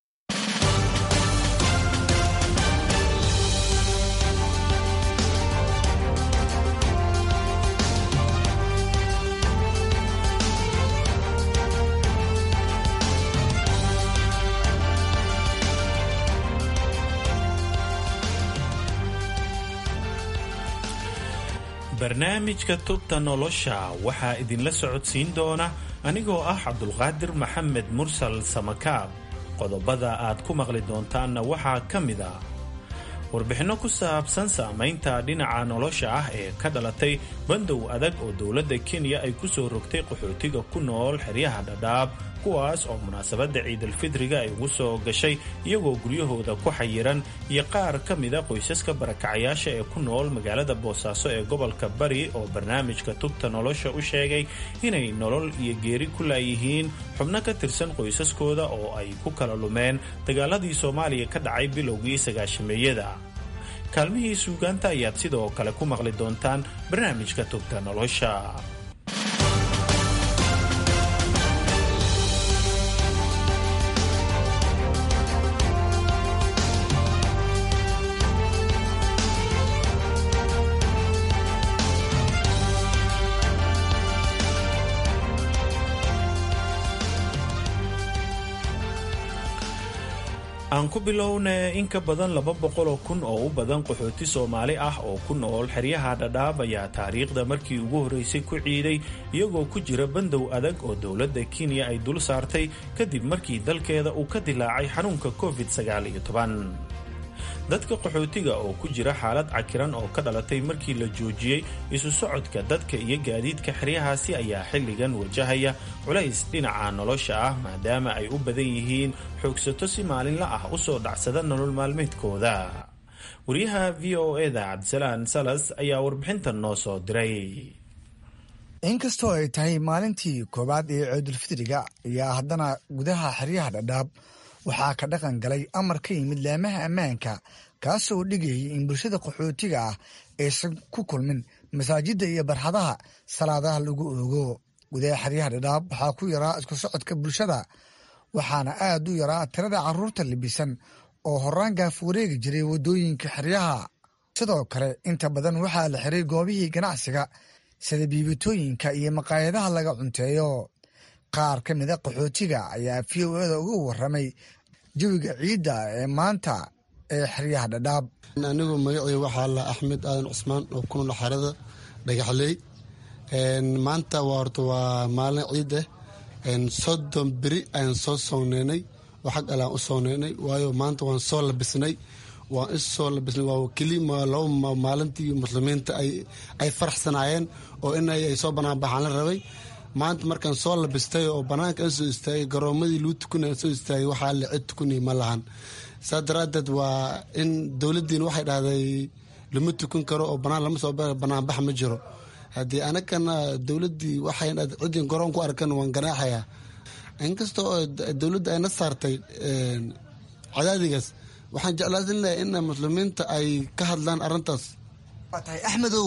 barnaamijka tubta nolosha waxaa idinla socodsiin doona anigoo ah cabdulqaadir maxamed mursal samakaab qodobada aad ku maqli doontaanna waxaa ka mid a warbixinno ku saabsan saamaynta dhinaca nolosha ah ee ka dhalatay bandow adag oo dowladda kenya ay ku soo rogtay qaxootiga ku nool xeryaha dhadhaab kuwaas oo munaasabadda ciidalfidriga ay ugu soo gashay iyagoo guryahooda ku xayiran iyo qaar ka mida qoysaska barakacayaasha ee ku nool magaalada boosaaso ee gobolka bari oo barnaamijka tubta nolosha u sheegay inay nolol iyo geeri ku laayihiin xubno ka tirsan qoysaskooda oo ay ku kala lumeen dagaaladii soomaaliya ka dhacay bilowgii sagaashameeyada kaalmihii suugaanta ayaad sidoo kale ku maqli doontaan barnaamijka tubta nolosha aan ku bilowna in ka badan laba boqoloo kun oo u badan qaxooti soomaali ah oo ku nool xeryaha dhadhaab ayaa taariikhda markii ugu horreysay ku ciiday iyagoo ku jira bandow adag oo dowladda kenya ay dul saartay kadib markii dalkeeda uu ka dilaacay xanuunka covid dadka qaxootiga oo ku jira xaalad cakiran oo ka dhalatay markii la joojiyey isu socodka dadka iyo gaadiidka xeryahaasi ayaa xilligan wajahaya culays dhinaca nolosha ah maadaama ay u badan yihiin xoogsato si maalinla ah u soo dhacsada nolol maalmeedkooda wariyaha v o eda cabdisalaan salas ayaa warbixintan noo soo diray inkastoo ay tahay maalintii koowaad ee ciidulfidriga ayaa haddana gudaha xeryaha dhadhaab waxaa ka dhaqan galay amar ka yimid laamaha ammaanka kaasoo dhigayay in bulshada qaxootiga ah aysan ku kulmin masaajidda iyo barxadaha salaadaha lagu oogo gudaha xeryaha dhadhaab waxaa ku yaraa isku socodka bulshada waxaana aad u yaraa tirada carruurta libisan oo horaan gaaf wareegi jiray waddooyinka xeryaha sidoo kale inta badan waxaa la xiray goobihii ganacsiga sida biibitooyinka iyo maqaayadaha laga cunteeyo qaar ka mida qaxootiga ayaa v o eda uga waramay jawiga ciidda ee maanta ee xeryaha dhadhaab anigu magacii waxaa la axmed aadan cusmaan oo ku nool xerada dhagaxley maanta waa horta waa maalin ciid ah soddon beri ayaan soo sooneynay oo xag alaan u sooneynay waayo maanta waan soo labisnay waan issoo labisnay waa kelima laba maalintii muslimiinta ay faraxsanaayeen oo in ay soo banaanbaxaan la rabay maanta markaan soo labistay oo banaanka an soo istaagay garoomadii luu tukunay soo istaagay waxaa la cid tukunay ma lahan saa daraadeed waa in dowladdiina waxay dhahday lama tukan karo oo banaan lama soo banaanbax ma jiro haddii anagana dowladdii waxay ciddii garoon ku arkan waan ganaaxayaa inkasta oo dowladda ayna saartay cadaadigaas waxaan jeclaasin lahay in muslimiinta ay ka hadlaan arrintaas waa tahay axmedow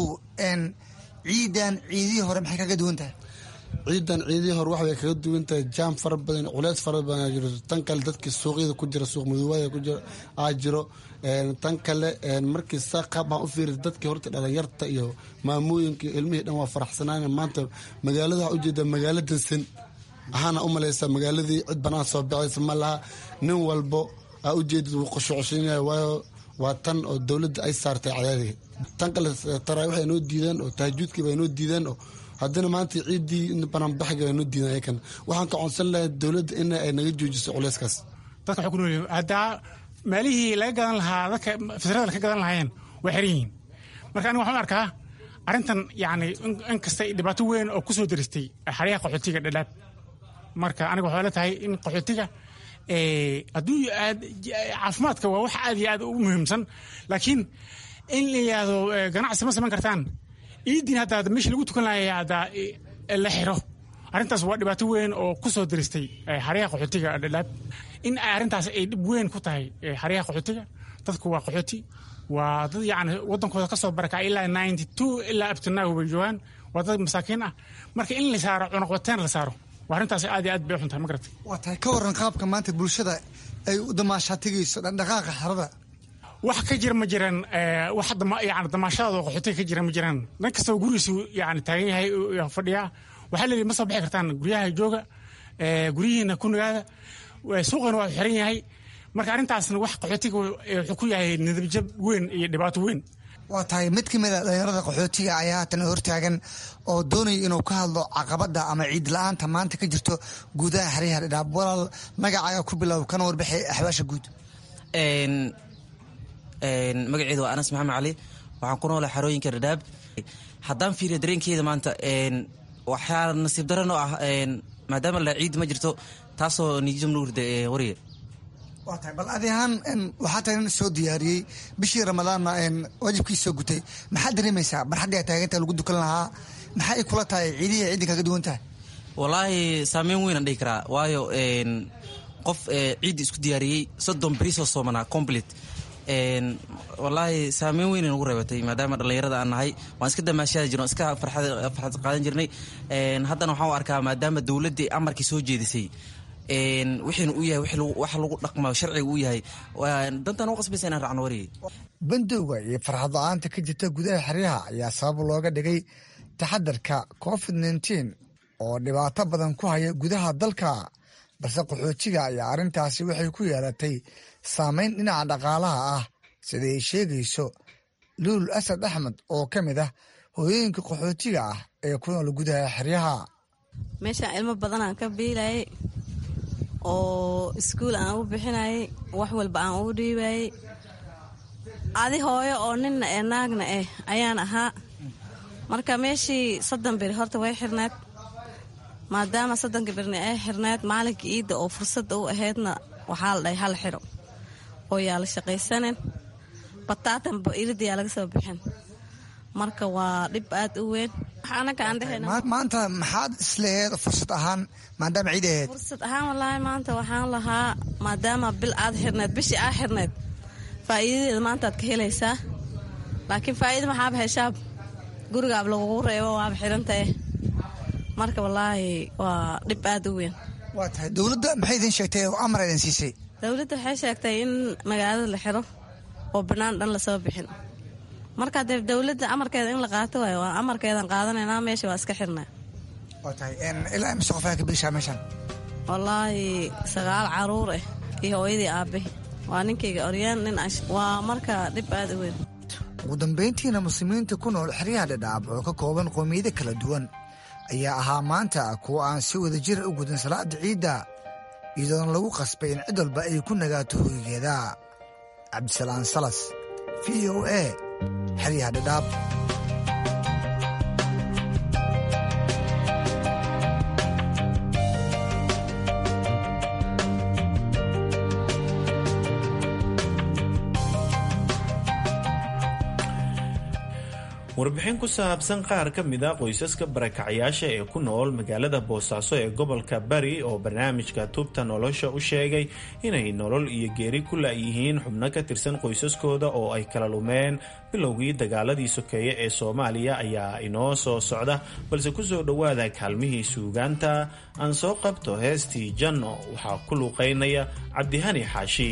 ciidan ciidihii hore maxay kaga duwan tahay ciidan ciidihii hore waxbay kaga duwan tahay jaam fara badan culeys fara badan jiro tan kale dadkii suuqyada ku jira suuq madoobada ku jira aa jiro tan kale markii saa qaab baan u fiiri dadkii horta dhalinyarta iyo maamooyinka iyo ilmihii dhan waa faraxsanaan maanta magaalada waxaa ujeeda magaalo dansan waxaana u malaysaa magaaladii cid banaan soo baxaysa ma laha nin walbo aa ujeedid wuu qoshucushinaya waayo waa tan oo dowladda ay saartay cadaadiga tan kale taraawiix ay noo diideen oo tahajuudkiiba ay noo diideen oo haddana maanta ciiddii banaanbaxiga ay noo diideen ayakan waxaan ka codsan lahay dowladda in ay naga joojiso culeyskaas dadka waxay ku nool haddaa maalihii laga gadan lahaa dadka fitrada ka gadan lahaayeen waa xiran yihiin marka aniga waxaan u arkaa arrintan yacni in kasta dhibaato weyn oo ku soo daristay xaryaha qaxootiga dhadhaab marka aniga waxay la tahay in qaxootiga hadduu aad caafimaadka waa wax aad iyo aad u muhiimsan laakiin in la yidhaahdo ganacsi ma samayn kartaan iidiin hadda meeshii lagu tukan lahaya hadda la xiro arrintaas waa dhibaato weyn oo ku soo daristay xaryaha qaxootiga dhadhaab in arrintaas ay dhib weyn ku tahay xaryaha qaxootiga dadku waa qaxooti waa dad yacni waddankooda ka soo barakacay ilaa ninety two ilaa abtinaag bay joogaan waa dad masaakiin ah marka in la saaro cunaqbateen la saaro waa arrintaas aad iyo aad bay u xuntahay ma garatay waa tahay ka waran qaabka maanta bulshada ay u damaashaa tegayso dhaqdhaqaaqa xerada wax ka jira ma jiraan wax yani damaashadaada qaxootiga ka jira ma jiraan nin kastaba gurigiisu yani taagan yahay fadhiyaa waxaa leeyihi ma soo bixi kartaan guryaha jooga guryihiina ku nagaada suuqana waa xiran yahay marka arrintaasna wax qaxootiga wuxuu ku yahay nidabjab weyn iyo dhibaato weyn waa tahay mid ka mid a dhalinyarada qaxootiga ayaa haatan hortaagan oo doonaya inuu ka hadlo caqabada ama ciid la-aanta maanta ka jirto guudaha xeryaha dhidhaab walaal magacaaga ku bilow kana warbixi axbaasha guud magaceedu waa anas maxamed cali waxaan ku noolaa xarooyinka dhadhaab haddaan fiiriyo dareenkeeda maanta waxaa nasiib daranoo ah maadaama la ciid ma jirto taasoo nijam nuurde wariye waa tahay bal adi ahaan waxaa tahay nin soo diyaariyey bishii ramadaanna waajibkii soo gutay maxaad dareemaysaa barxaddii a taagantaha lagu dukan lahaa maxay kula tahay ciidihii ciidin kaga duwan tahay wallaahi saameyn weynaan dhihi karaa waayo qof ciiddi isku diyaariyey soddon beri soo soomanaa complete wallaahi saameyn weyn nagu reebatay maadaama dhallinyarada aan nahay waan iska damaashaadi jirno iska farxad qaadan jirnay haddana waxaan u arkaa maadaama dowladdii amarkii soo jeedisay wixiina u yahay wax lagu dhaqma sharciga u yahay dantaan u qasbaysa inaan raacno wariyay bandowga iyo farxad la-aanta ka jirta gudaha xeryaha ayaa sabab looga dhigay taxadarka covid nteen oo dhibaato badan ku haya gudaha dalka balse qaxootiga ayaa arrintaasi waxay ku yeelatay saameyn dhinaca dhaqaalaha ah sida ay sheegayso luul asad axmed oo ka mid ah hooyooyinka qaxootiga ah ee ku nool gudaha xeryaha meeshaan ilmo badanaan ka biilayay oo iskuul aan u bixinayay wax walba aan ugu dhiibayay adi hooyo oo ninna ee naagna eh ayaan ahaa marka meeshii soddon beri horta way xirneed maadaama soddonka berni ay xirneed maalinka iidda oo fursadda u ahaydna waxaa la dhahay hal xiro oo yaa la shaqaysanen bataatanba iridayaa laga soo bixin marka waa dhib aad u weyn maanta maxaad isleeheed fursad ahaan maadaama ciid ahayd fursad ahaan wallaahi maanta waxaan lahaa maadaama bil aad xirneed bishii aa xirneed faa'iidadeeda maantaad ka helaysaa laakiin faa'iida maxaaba heshaab gurigaab lagugu reebo waaba xirantae marka wallaahi waa dhib aad u weyn waa tahay dowladda maxay idin sheegtay oo amar idin siisay dowladda waxay sheegtay in magaalada la xiro oo bannaan dhan lasoo bixin marka dee dowladda amarkeeda in la qaato waayo waa amarkeedan qaadanaynaa meesha waa iska xirnaa waa tahay ilaa imise qof ayaa ka biishaa meeshan wallaahi sagaal caruur ah iyo hooyadii aabe waa ninkayga oryaan nin waa marka dhib aad u weyn ugu dambayntiina muslimiinta ku nool xeryaha dhadhaab oo ka kooban qoomiyado kala duwan ayaa ahaa maanta kuwa aan si wada jira u gudin salaada ciidda iyadoona lagu qasbay in cid walba ay ku nagaato hoygeeda cabdisalaan salas v o a xeryaha dhadhaab warbixin ku saabsan qaar ka mid a qoysaska barakacyaasha ee ku nool magaalada boosaaso ee gobolka bari oo barnaamijka tubta nolosha u sheegay inay nolol iyo geeri ku la'yihiin xubno ka tirsan qoysaskooda oo ay kala lumeen bilowgii dagaaladii sokeeye ee soomaaliya ayaa inoo soo socda balse kusoo dhowaada kaalmihii suugaanta aan soo qabto heestii janno waxaa ku luuqaynaya cabdihani xaashi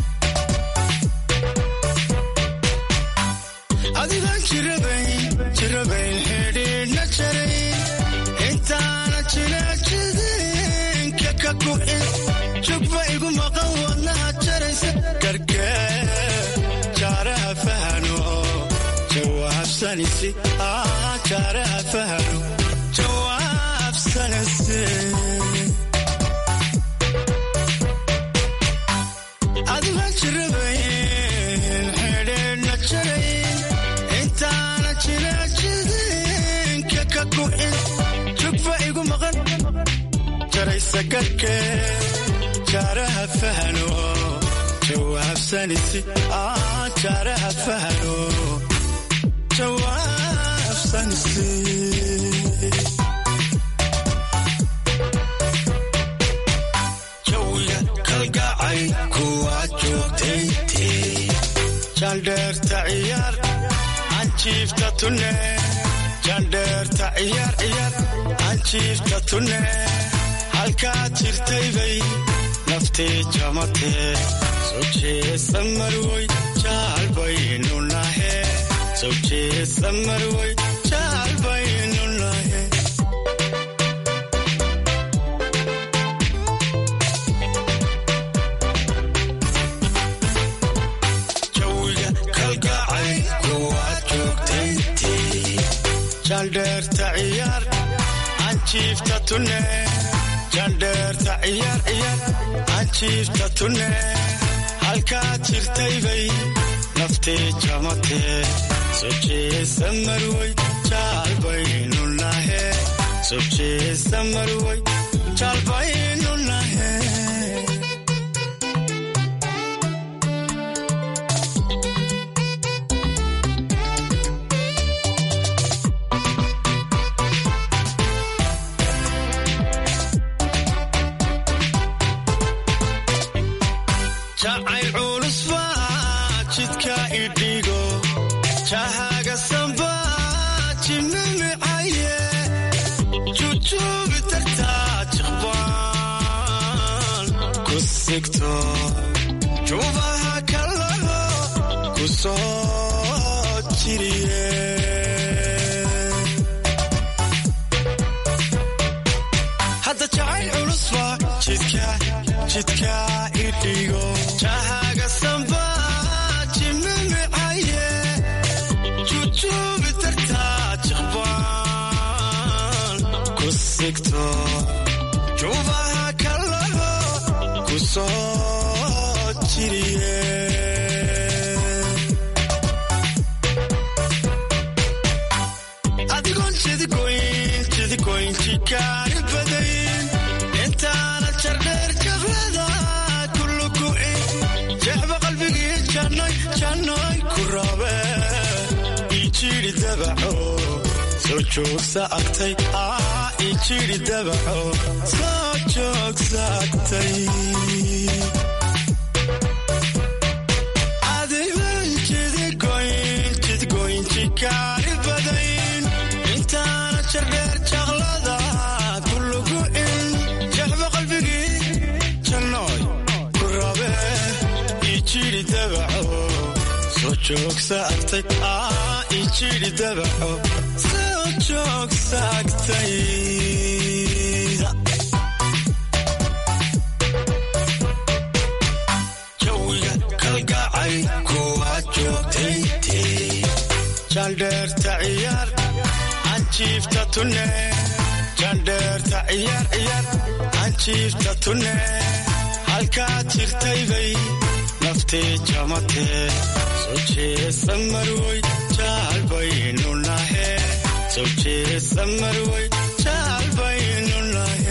adigaan habsanaysi jaaraha fahano jawaabsanayse adiga jirabayn xidheedhna jarayn intaana jiraajidinka ka kuxin jugfa igu maqan jaraysa garhkee jaaraha fahano jawaabsanaysi jaaraha fahano jawaabsanaysi jawiga kalgacay kuwaad joogtayntii jandheerta ciyaar anjiifta tunne jandheerta ciyaar ciyaar anjiifta tunne halkaad jirtay bay naftii jamatee soo jeesa marwoy jaal baynu nahe soo jeesa marwoy jaal baynu nahe jawiga kalgacay kuwaad joogtayntii jandheerta ciyaar anjiifta tunne jandheerta ciyaar ciyaar anjiifta tunne halkaad jirtay bay naftii jamatee soo jeesa marwoy jaal baynu nahe soo jeesa marwoy jaal baynu nahe jacayl culus baa jidka idhigo jahaga samba jimimicaye jujuubi tartaa jiqbaan ku sigto juubaha kalalo ku soo jiriye hadda jacayl culus baa jidka jidka idhigo jahaga samba jimimicaye jujuubi tartaa jiqbaan ku sigto juubaha kalalo ku soo jiriye adigoon jidigoyn jidigoyn jikaari badayn intaana jardheer jablada kuluku'in jeexba qalbigii jannoy jannoy ku rabe ijiri dabaco soo joogsa agtay ijiri dabaco soo joogsa agtay adigoon jidigoyn jidigoyn jikaari badayn intaana jardheer jaqlada kulugu'in jeexba qalbigii jannoy ku rabe ijiri dabaco soo joogsa agtay ijiri dabaco soo joogsa agtay jawiga kalgacay kuwaad joogtayntii jandheerta ciyaar anjiifta tunne jandheerta ciyaar ciyaar anjiifta tunne halkaad jirtay bay naftii jamatee soo jeesa marwoy jaal baynu nahe soo jeesa marwoy jaal baynu nahe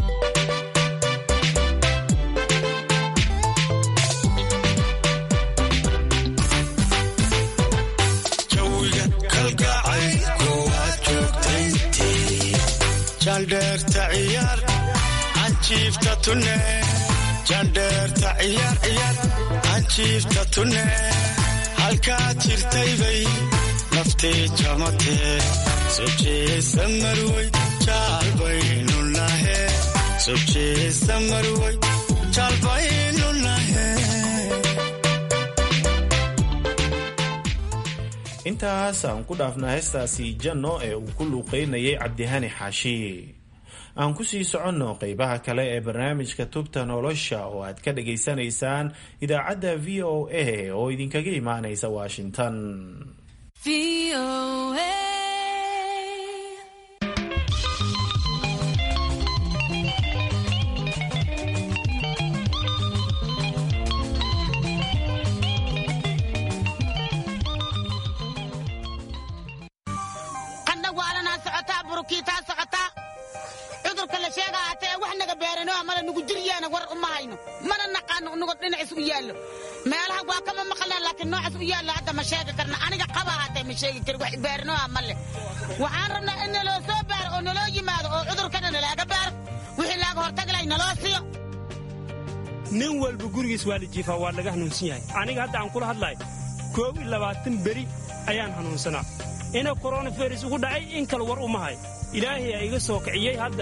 jawiga kalgacay kuwaad joogtayntii jandheerta ciyaar anjiifta tunne jandheerta ciyaar ciyaar anjiifta tunne halkaad jirtay bay naftii jamatee soo jeesa marwoy jaal baynu nahe soo jeesa marwoy jaal baynu nahe intaas aan ku dhaafna heestaasi janno ee uu ku luuqeynayay cabdihani xaashi aan ku sii soconno qeybaha kale ee barnaamijka tubta nolosha oo aad ka dhagaysanaysaan idaacadda v o a oo idinkaga imaanaysa washington qandhawaalanaa socotaa burukiitaa socotaa cudurka la sheega haatee wax naga beerano mala nugu jiryaana war uma hayno mana naqaano nugo dhinacis u yaallo meelaha waa kama maqalnaa laakiin noocaas u yaallo hadda ma sheegi karna aniga qaba haatee ma sheegi kari wax beeranoha ma leh waxaan rabnaa in naloo soo baaro oo naloo yimaado oo cudurkana nalaaga baaro wixii laaga hortaglay naloo siiyo nin walba gurigiis waa la jiifaa waa laga hanuunsan yahay aniga hadda aan kula hadlahay koob iyo labaatan beri ayaan hanuunsanaa ina koronavirus ugu dhacay in kale war uma hay ilaahay aa iga soo kiciyey hadda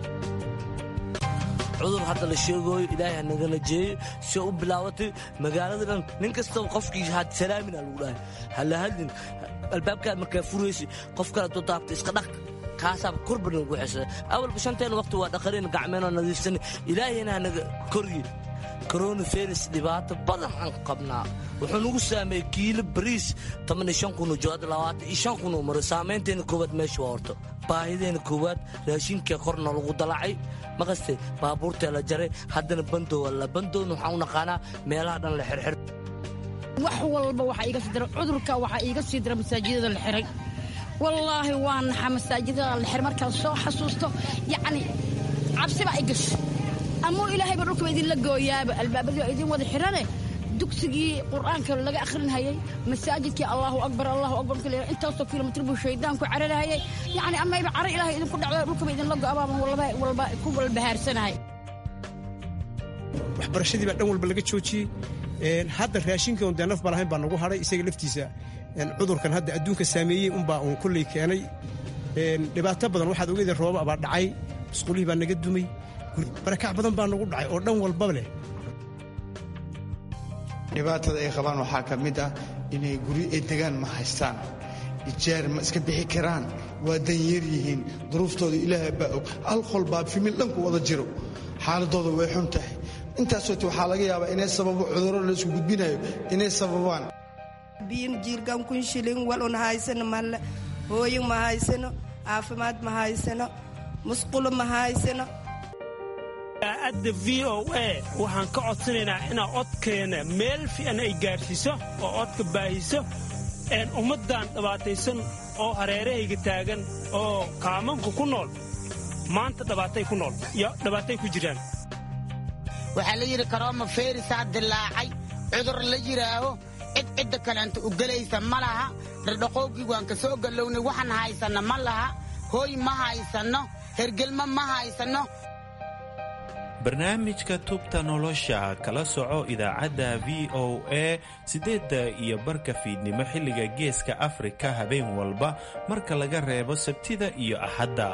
cudur hadda la sheegooyo ilaahay ha nagala jeeyo si u bilaabatay magaalada dhan nin kastaba qofkii had salaamina lagu dhahay hala hadlin albaabkaad markaa furaysa qof kale doo daabta iska dhaq kaasaaba korba nagu xesada awalba shanteena waqti waa dhaqareen gacmeenoo nadiifsan ilaahayna ha naga korye koronavirus dhibaato badan aan qabnaa wuxuu nagu saameeyey kiilo bariis kunoo jooada kunoo maro saamaynteena koowaad meesha waa horto baahideena koowaad raashinka korna lagu dalacay maqaste baabuurtee la jaray haddana bandow alla bandowna waxaan u naqaanaa meelaha dhan la xirxir wax walba waxaa iiga sii dira cudurka waxaa iiga sii dira masaajidada la xiray wallaahi waa naxa masaajidada la xiray markaan soo xasuusto yacni cabsi baa i gasho amuu ilaahayba dhulkaba idinla gooyaaba albaabadii waa idin wada xirane dugsigii qur'aanka laga akhrinhayay masaajidkii allahu akbar allahu akbar marka la intaasoo kilomitr buu shaydaanku cararahayay yacni amayba caro ilaahay idinku dhacdo dhulkaba idinla go'abaaban walba walba ku walbahaarsanahay waxbarashadii baa dhan walba laga joojiyey hadda raashinka un dee naf baa lahayn baa nagu hadhay isaga laftiisa cudurkan hadda adduunka saameeyey unbaa uun kolley keenay dhibaato badan waxaad ogeedeen rooba baa dhacay musqulihii baa naga dumay barakac badan baa nagu dhacay oo dhan walbaba leh dhibaatada ay qabaan waxaa ka mid ah inay guryo ay degaan ma haystaan ijaar ma iska bixi karaan waa danyar yihiin duruuftooda ilaahay baa og alqol baa fimil dhanku wada jiro xaaladooda way xun tahay intaasoote waxaa laga yaabaa inay sababo cudurro la isku gudbinayo inay sababaan biyin jiirgan kun shilin walun haysano malle hooyin ma haysano caafimaad ma haysano musqulo ma haysano adda v o a waxaan ka codsanaynaa inaa codkeena meel fiican ay gaadhsiiso oo codka baahiso ummaddan dhibaataysan oo hareerahayga taagan oo kaamanku ku nool maanta dhibaatay ku nool iyo dhibaatay ku jiraan waxaa la yidhi karooma feerisaa dilaacay cudur la yidhaaho cid cidda kaleanta u gelaysa ma laha dhardhaqoogii waan ka soo gallownay waxaan haysanno ma laha hooy ma haysanno hergelmo ma haysanno barnaamijka tubta nolosha kala soco idaacadda v o a siddeedda iyo barka fiidnimo xilliga geeska afrika habeen walba marka laga reebo sabtida iyo axadda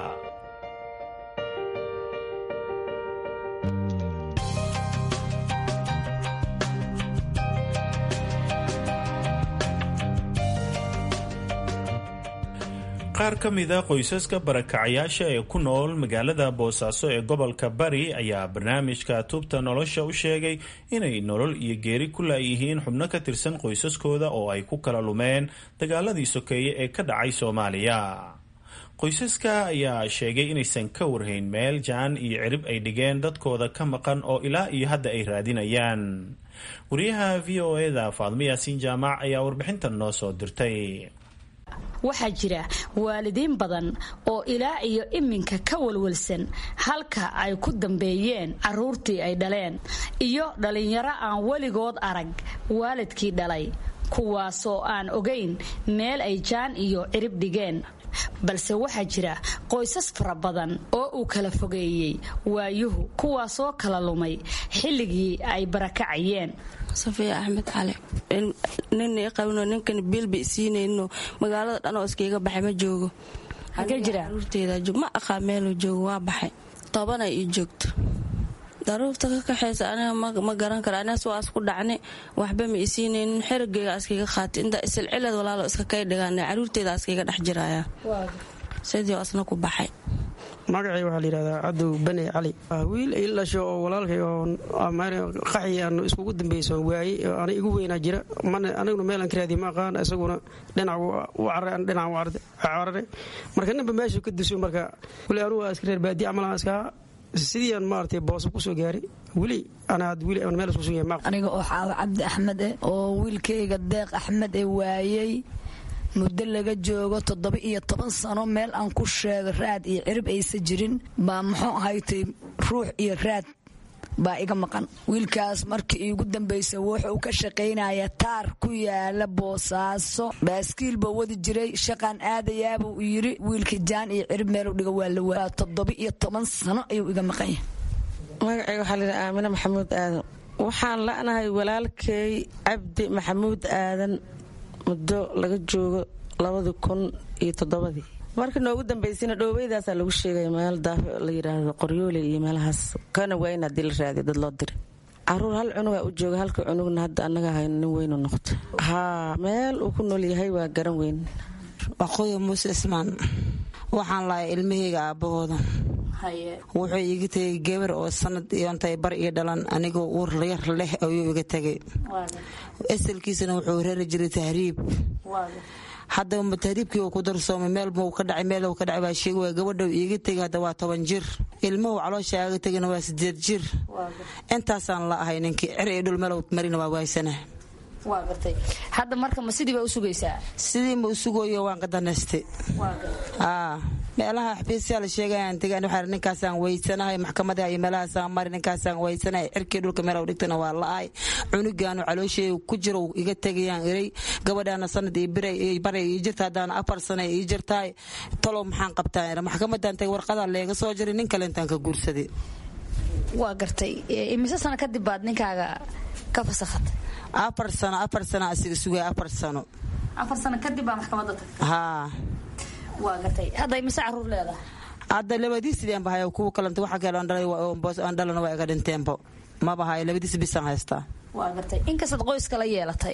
qaar ka mida qoysaska barakacayaasha ee ku nool magaalada boosaaso ee gobolka bari ayaa barnaamijka tubta nolosha u sheegay inay nolol iyo geeri ku laayihiin xubno ka tirsan qoysaskooda oo ay ku kala lumeen dagaaladii sokeeye ee ka dhacay soomaaliya qoysaska ayaa sheegay inaysan ka warhayn meel jaan iyo cirib ay dhigeen dadkooda ka maqan oo ilaa iyo hadda ay raadinayaan wariyaha v o eda faadmo yaasiin jaamac ayaa warbixintan noo soo dirtay waxaa jira waalidiin badan oo ilaa iyo iminka ka walwalsan halka ay ku dambeeyeen carruurtii ay dhaleen iyo dhallinyaro aan weligood arag waalidkii dhalay kuwaasoo aan ogayn meel ay jaan iyo cirib dhigeen balse waxaa jira qoysas fara badan oo uu kala fogeeyey waayuhu kuwaasoo kala lumay xilligii ay barakacayeen safiya axmed cali nina i qabno ninkan biilba isiinayno magaalada dhan oo iskaiga baxay ma joogo ma aqaa meeluu joogo waa baxay tobanay ii joogto daruurta ka kaxaysa aniga ma garan kara anigas waa isku dhacni waxba ma isiinaynin xerigeyga iskaga qaatay intaa isilcilad walaalo iska kay dhigaan caruurteeda iskaga dhex jiraya sidii asna ku baxay magacay waxaa layidhahdaa cadow bane cali wiil il dhasho oo walaalkay oo qaxi aan iskugu dambeyso waayey ana igu weynaa jira mana aniguna meelaan ka raadiye ma aqaan isaguna dhinac u caray an dhinac u carare marka ninba meeshu ka duso marka weli anugu iska reer baadiye camalaan iskaa sidii aan maaragtay booso kusoo gaaray weli anaad weli aan meel isku sugaya ma aniga oo xaawo cabdi axmed eh oo wiilkayga deeq axmed ee waayey muddo laga joogo toddoba iyo toban sano meel aan ku sheego raad iyo cirib aysa jirin baa muxuu ahaytay ruux iyo raad baa iga maqan wiilkaas markii iigu dambaysa wuxuu ka shaqaynaya taar ku yaala boosaaso baaskiil buu wadi jiray shaqaan aadayaabuu yidhi wiilkii jaan iyo cirib meelu dhiga waa la waa toddoba iyo toban sano ayuu iga maqan yahay magacay waxaa layidhaha aamine maxamuud aadan waxaan la'nahay walaalkay cabdi maxamuud aadan muddo laga joogo labadii kun iyo toddobadii markii noogu dambaysayna dhoobeydaasa lagu sheegaya meel daaf la yidhaahdo qoryoole iyo meelahaas kana waa in haddii la raadiyo dad loo diray caruur hal cunugaa u jooga halka cunugna hadda annaga hayno nin weynu noqto haa meel uu ku nool yahay waa garan weyn waqooyi muuse ismaan waxaan lahay ilmahayga aabbahooda wuxuu iiga tegay gabar oo sanad iyontay bar iyo dhalan anigoo uur yar leh ayuu iga tegay asalkiisana wuxuu reeri jiray tahriib haddaba tahriibkii uu ku darsoomay meel muu ka dhacay meel ka dhacay baa sheegi waa gabadha iiga tegay hadda waa toban jir ilmuhu caloosha aga tegayna waa sideed jir intaasaan la ahay ninkii cer iyo dhul meelow marina waa waaysana waa gartay hadda marka ma sidii baa u sugaysaa sidii ma u sugayo waan ka danaystay meelaha xafiisyaa la sheegayaan tegaan waxaa ninkaasaan weysanahay maxkamadaha iyo meelahaasaan mari ninkaasaan weysanahay cirkii dhulka meelaw dhigtana waa la-ay cunugaanu caloosheega ku jiro iga tegayaan iray gabadhaana sanad iyo baray ii jirta haddaana afar sana ii jirtaay talow maxaan qabtaa maxkamadan tagay warqadaa leega soo jiray nin kale intaan ka guursaday waa gartay imise sano kadib baad ninkaaga ka fasakhatay afar sano afar sano asiga sugaya afar sano afar sano kadib baa maxkamadda tagtay haa waa gartay hadda imise caruur leedahay hadda labadiisideen bahay kuwa kalanta waxa kale aan dhalana waa iga dhinteenbo maba hayo labadiis bisaan haystaa waa gartay inkastaad qoyska la yeelatay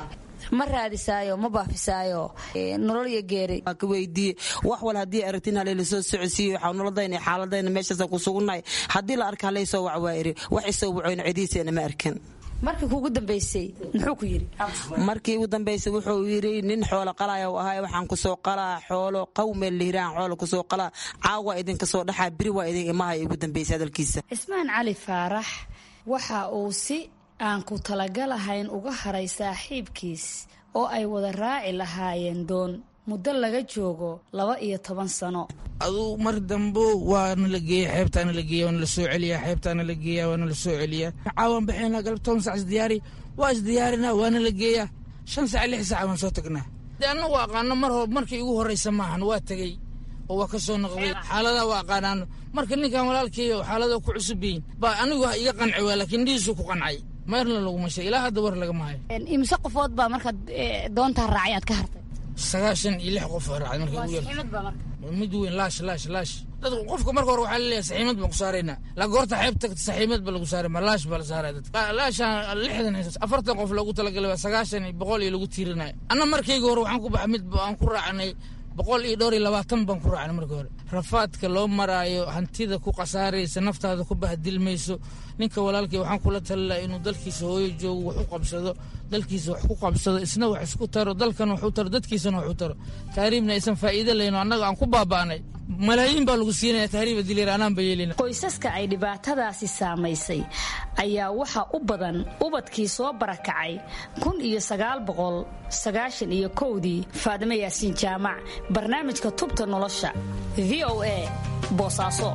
ma raadisaayo ma baafisaayo nolol iyo geeri waa ka weydiiye wax wal haddii aragtin halay lasoo socodsiiyo waxaa nolodayna xaaladayna meeshaasa ku sugunnahay haddii la arka halay soo wac waa iri wax isoo wacoyna cidiiseena ma arkin markii kuugu dambaysay muxuu ku yidhi markii ugu dambaysay wuxuu yidhi nin xoolo qalaya u ahay waxaan kusoo qalaa xoolo qawmeel lihiraan xoolo kusoo qalaa caawa idinka soo dhaxaa biri waa idin imaha ugu dambaysay hadalkiisa cismaan cali faarax waxa uu si aan ku talagalahayn uga haray saaxiibkiis oo ay wada raaci lahaayeen doon muddo laga joogo laba iyo toban sano aduu mar dambo waana la geeya xeebtaana la geeya waana la soo celiya xeebtaana la geeya waana la soo celiya caawan baxayna galab toban sac isdiyaari waa isdiyaarina waana la geeya shan sac lix sac waan soo tagnaa de annagu aqaano mar hor markii igu horraysa maahan waa tegey oo waa ka soo noqday xaaladaha waa aqaanaano marka ninkan walaalkeeyo xaalada ku cusub yihiin baa anigu iga qanci waa laakiin dhihiisu ku qancay meerna laguma shay ilaa hadda war lagama hayo imise qofood baa markaad doontaa raacay aad ka hartay sagaashan iyo lix qof raacday markii ugu yar mid weyn laash laash laash dad qofka marka hore waxaa laleeyahay saxiimad baan ku saaraynaa la goorta xeeb tagta saxiimad ba lagu saaray ma laash baa la saaraya dadka laashan lixdan afartan qof loogu talagalay waa sagaashan iyo boqol iyo lagu tiirinayo anna markayga hore waxaan ku baxa mid aan ku raacnay boqol iyo dhowr iyo labaatan baan ku raacnay markii hore rafaadka loo maraayo hantida ku khasaaraysa naftaada ku bahdilmayso ninka walaalkii waxaan kula talilaa inuu dalkiisa hooyo joogo wax u qabsado dalkiisa wax ku qabsado isna wax isku taro dalkan wax u taro dadkiisana wax u taro tahriibna aysan faa'iido layno annaga aan ku baaba'nay malaayiin baa lagu siinaya tahriiba dileer anaan ba yeelina qoysaska ay dhibaatadaasi saamaysay ayaa waxa u badan ubadkii soo barakacay kun iyo sagaal boqol sagaashan iyo kowdii faadimo yaasiin jaamac barnaamijka tubta nolosha v o a boosaaso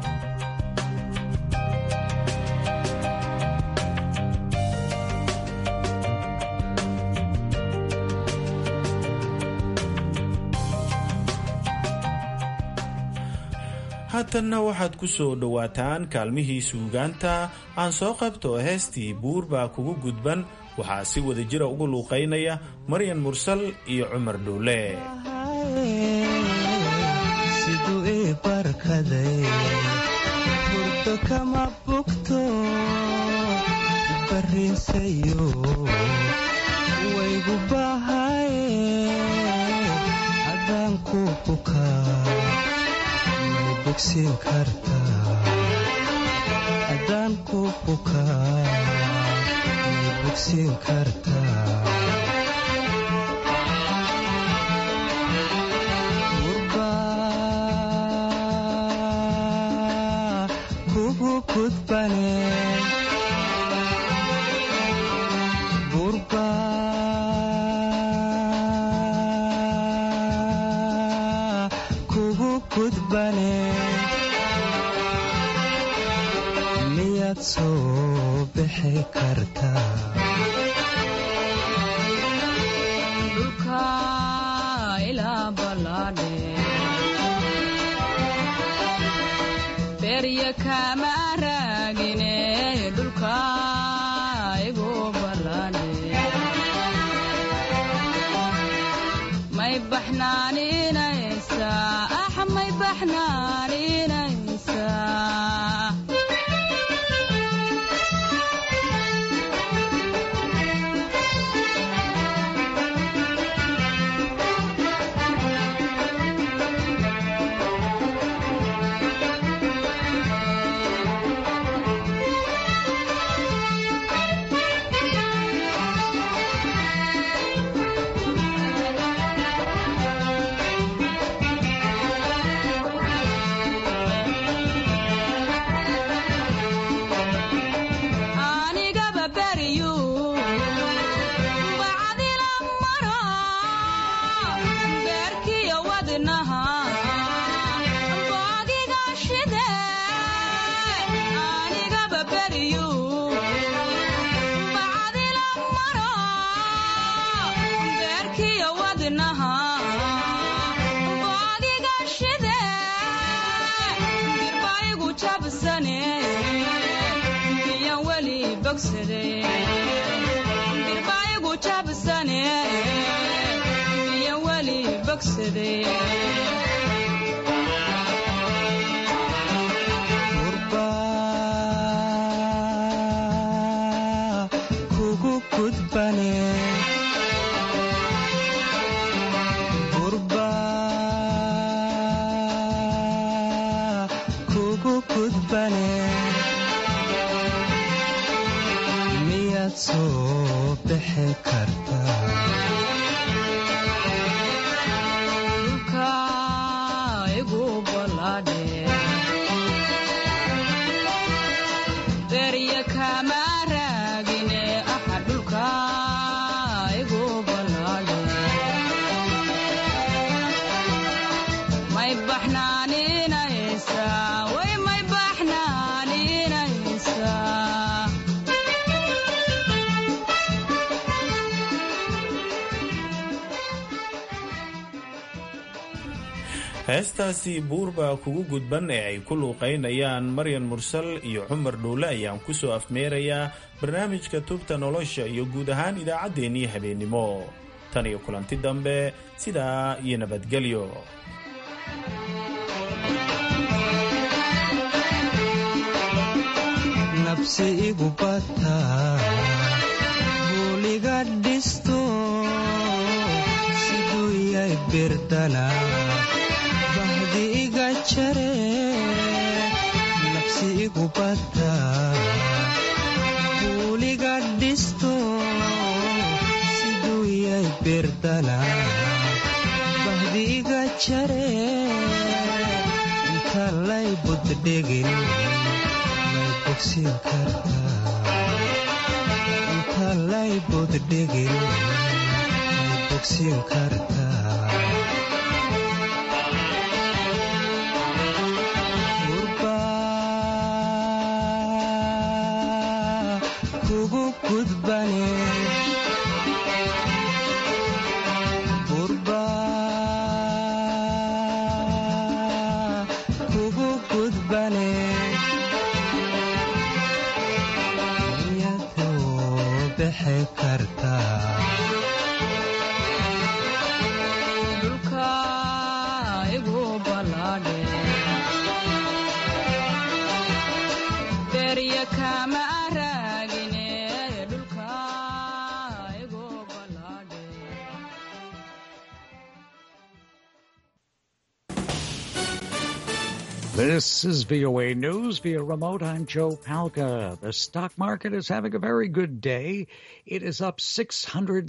haatanna waxaad ku soo dhowaataan kaalmihii suugaanta aan soo qabto heestii buur baa kugu gudban waxaa si wada jira ugu luuqaynaya maryan mursal iyo cumar dhuule siduu ii barkaday hurdo kama bugto bariinsayo waygu bahaye haddaan ku bukaa bogsiin kartaa haddaan ku bukaa miyay bogsiin kartaa gurbaa kugu gudbane gurbaa kugu gudbane miyaad soo bixi kartaa dhulka ilaa ballaadhe berya kama raagine dhulka igu ballaadhe may baxnaaninaysaa ax may baxnaaninaysaa anigaba beryu bacdila maro beerkiyo wadnaha boogiga shide anigaba beryu bacdila maro beerkiyo wadnaha boogiga shide dirbaigu jabsane biyan weli bogsade dirbaigu jabsane biyan weli bogsade gurbaa kugu gudbane gurbaa kugu gudbane miyaad soo bixi kartaa dhulka igu ballaadhe berya kama raagine axa dhulka igu ballaadhe may baxnaaninaysaa way may baxnaaninaysaa heestaasi buurbaa kugu gudban ee ay ku luuqaynayaan maryan mursal iyo cumar dhuule ayaan ku soo afmeerayaa barnaamijka tubta nolosha iyo guud ahaan idaacaddeenii habeennimo tan iyo kulanti dambe sidaa iyo nabadgelyo nabsi igu bataa buuliga dhisto siduu yay birdana bahdi iga jare nabsi igu bataa buuliga dhisto siduu yay birdana bahdi iga jare inta lay buddhegin may bogsiin kartaa inta lay buddhegin may bogsiin kartaa gurbaa kugu gudbane gurbaa kugu gudbane miyadoo bixi kartaa dhulka igu ballaadhe berya kama raagine dhulka igu ballaadhe This is VOA News via remote. I'm Joe Palca. The stock market is having a very good day. It is up 600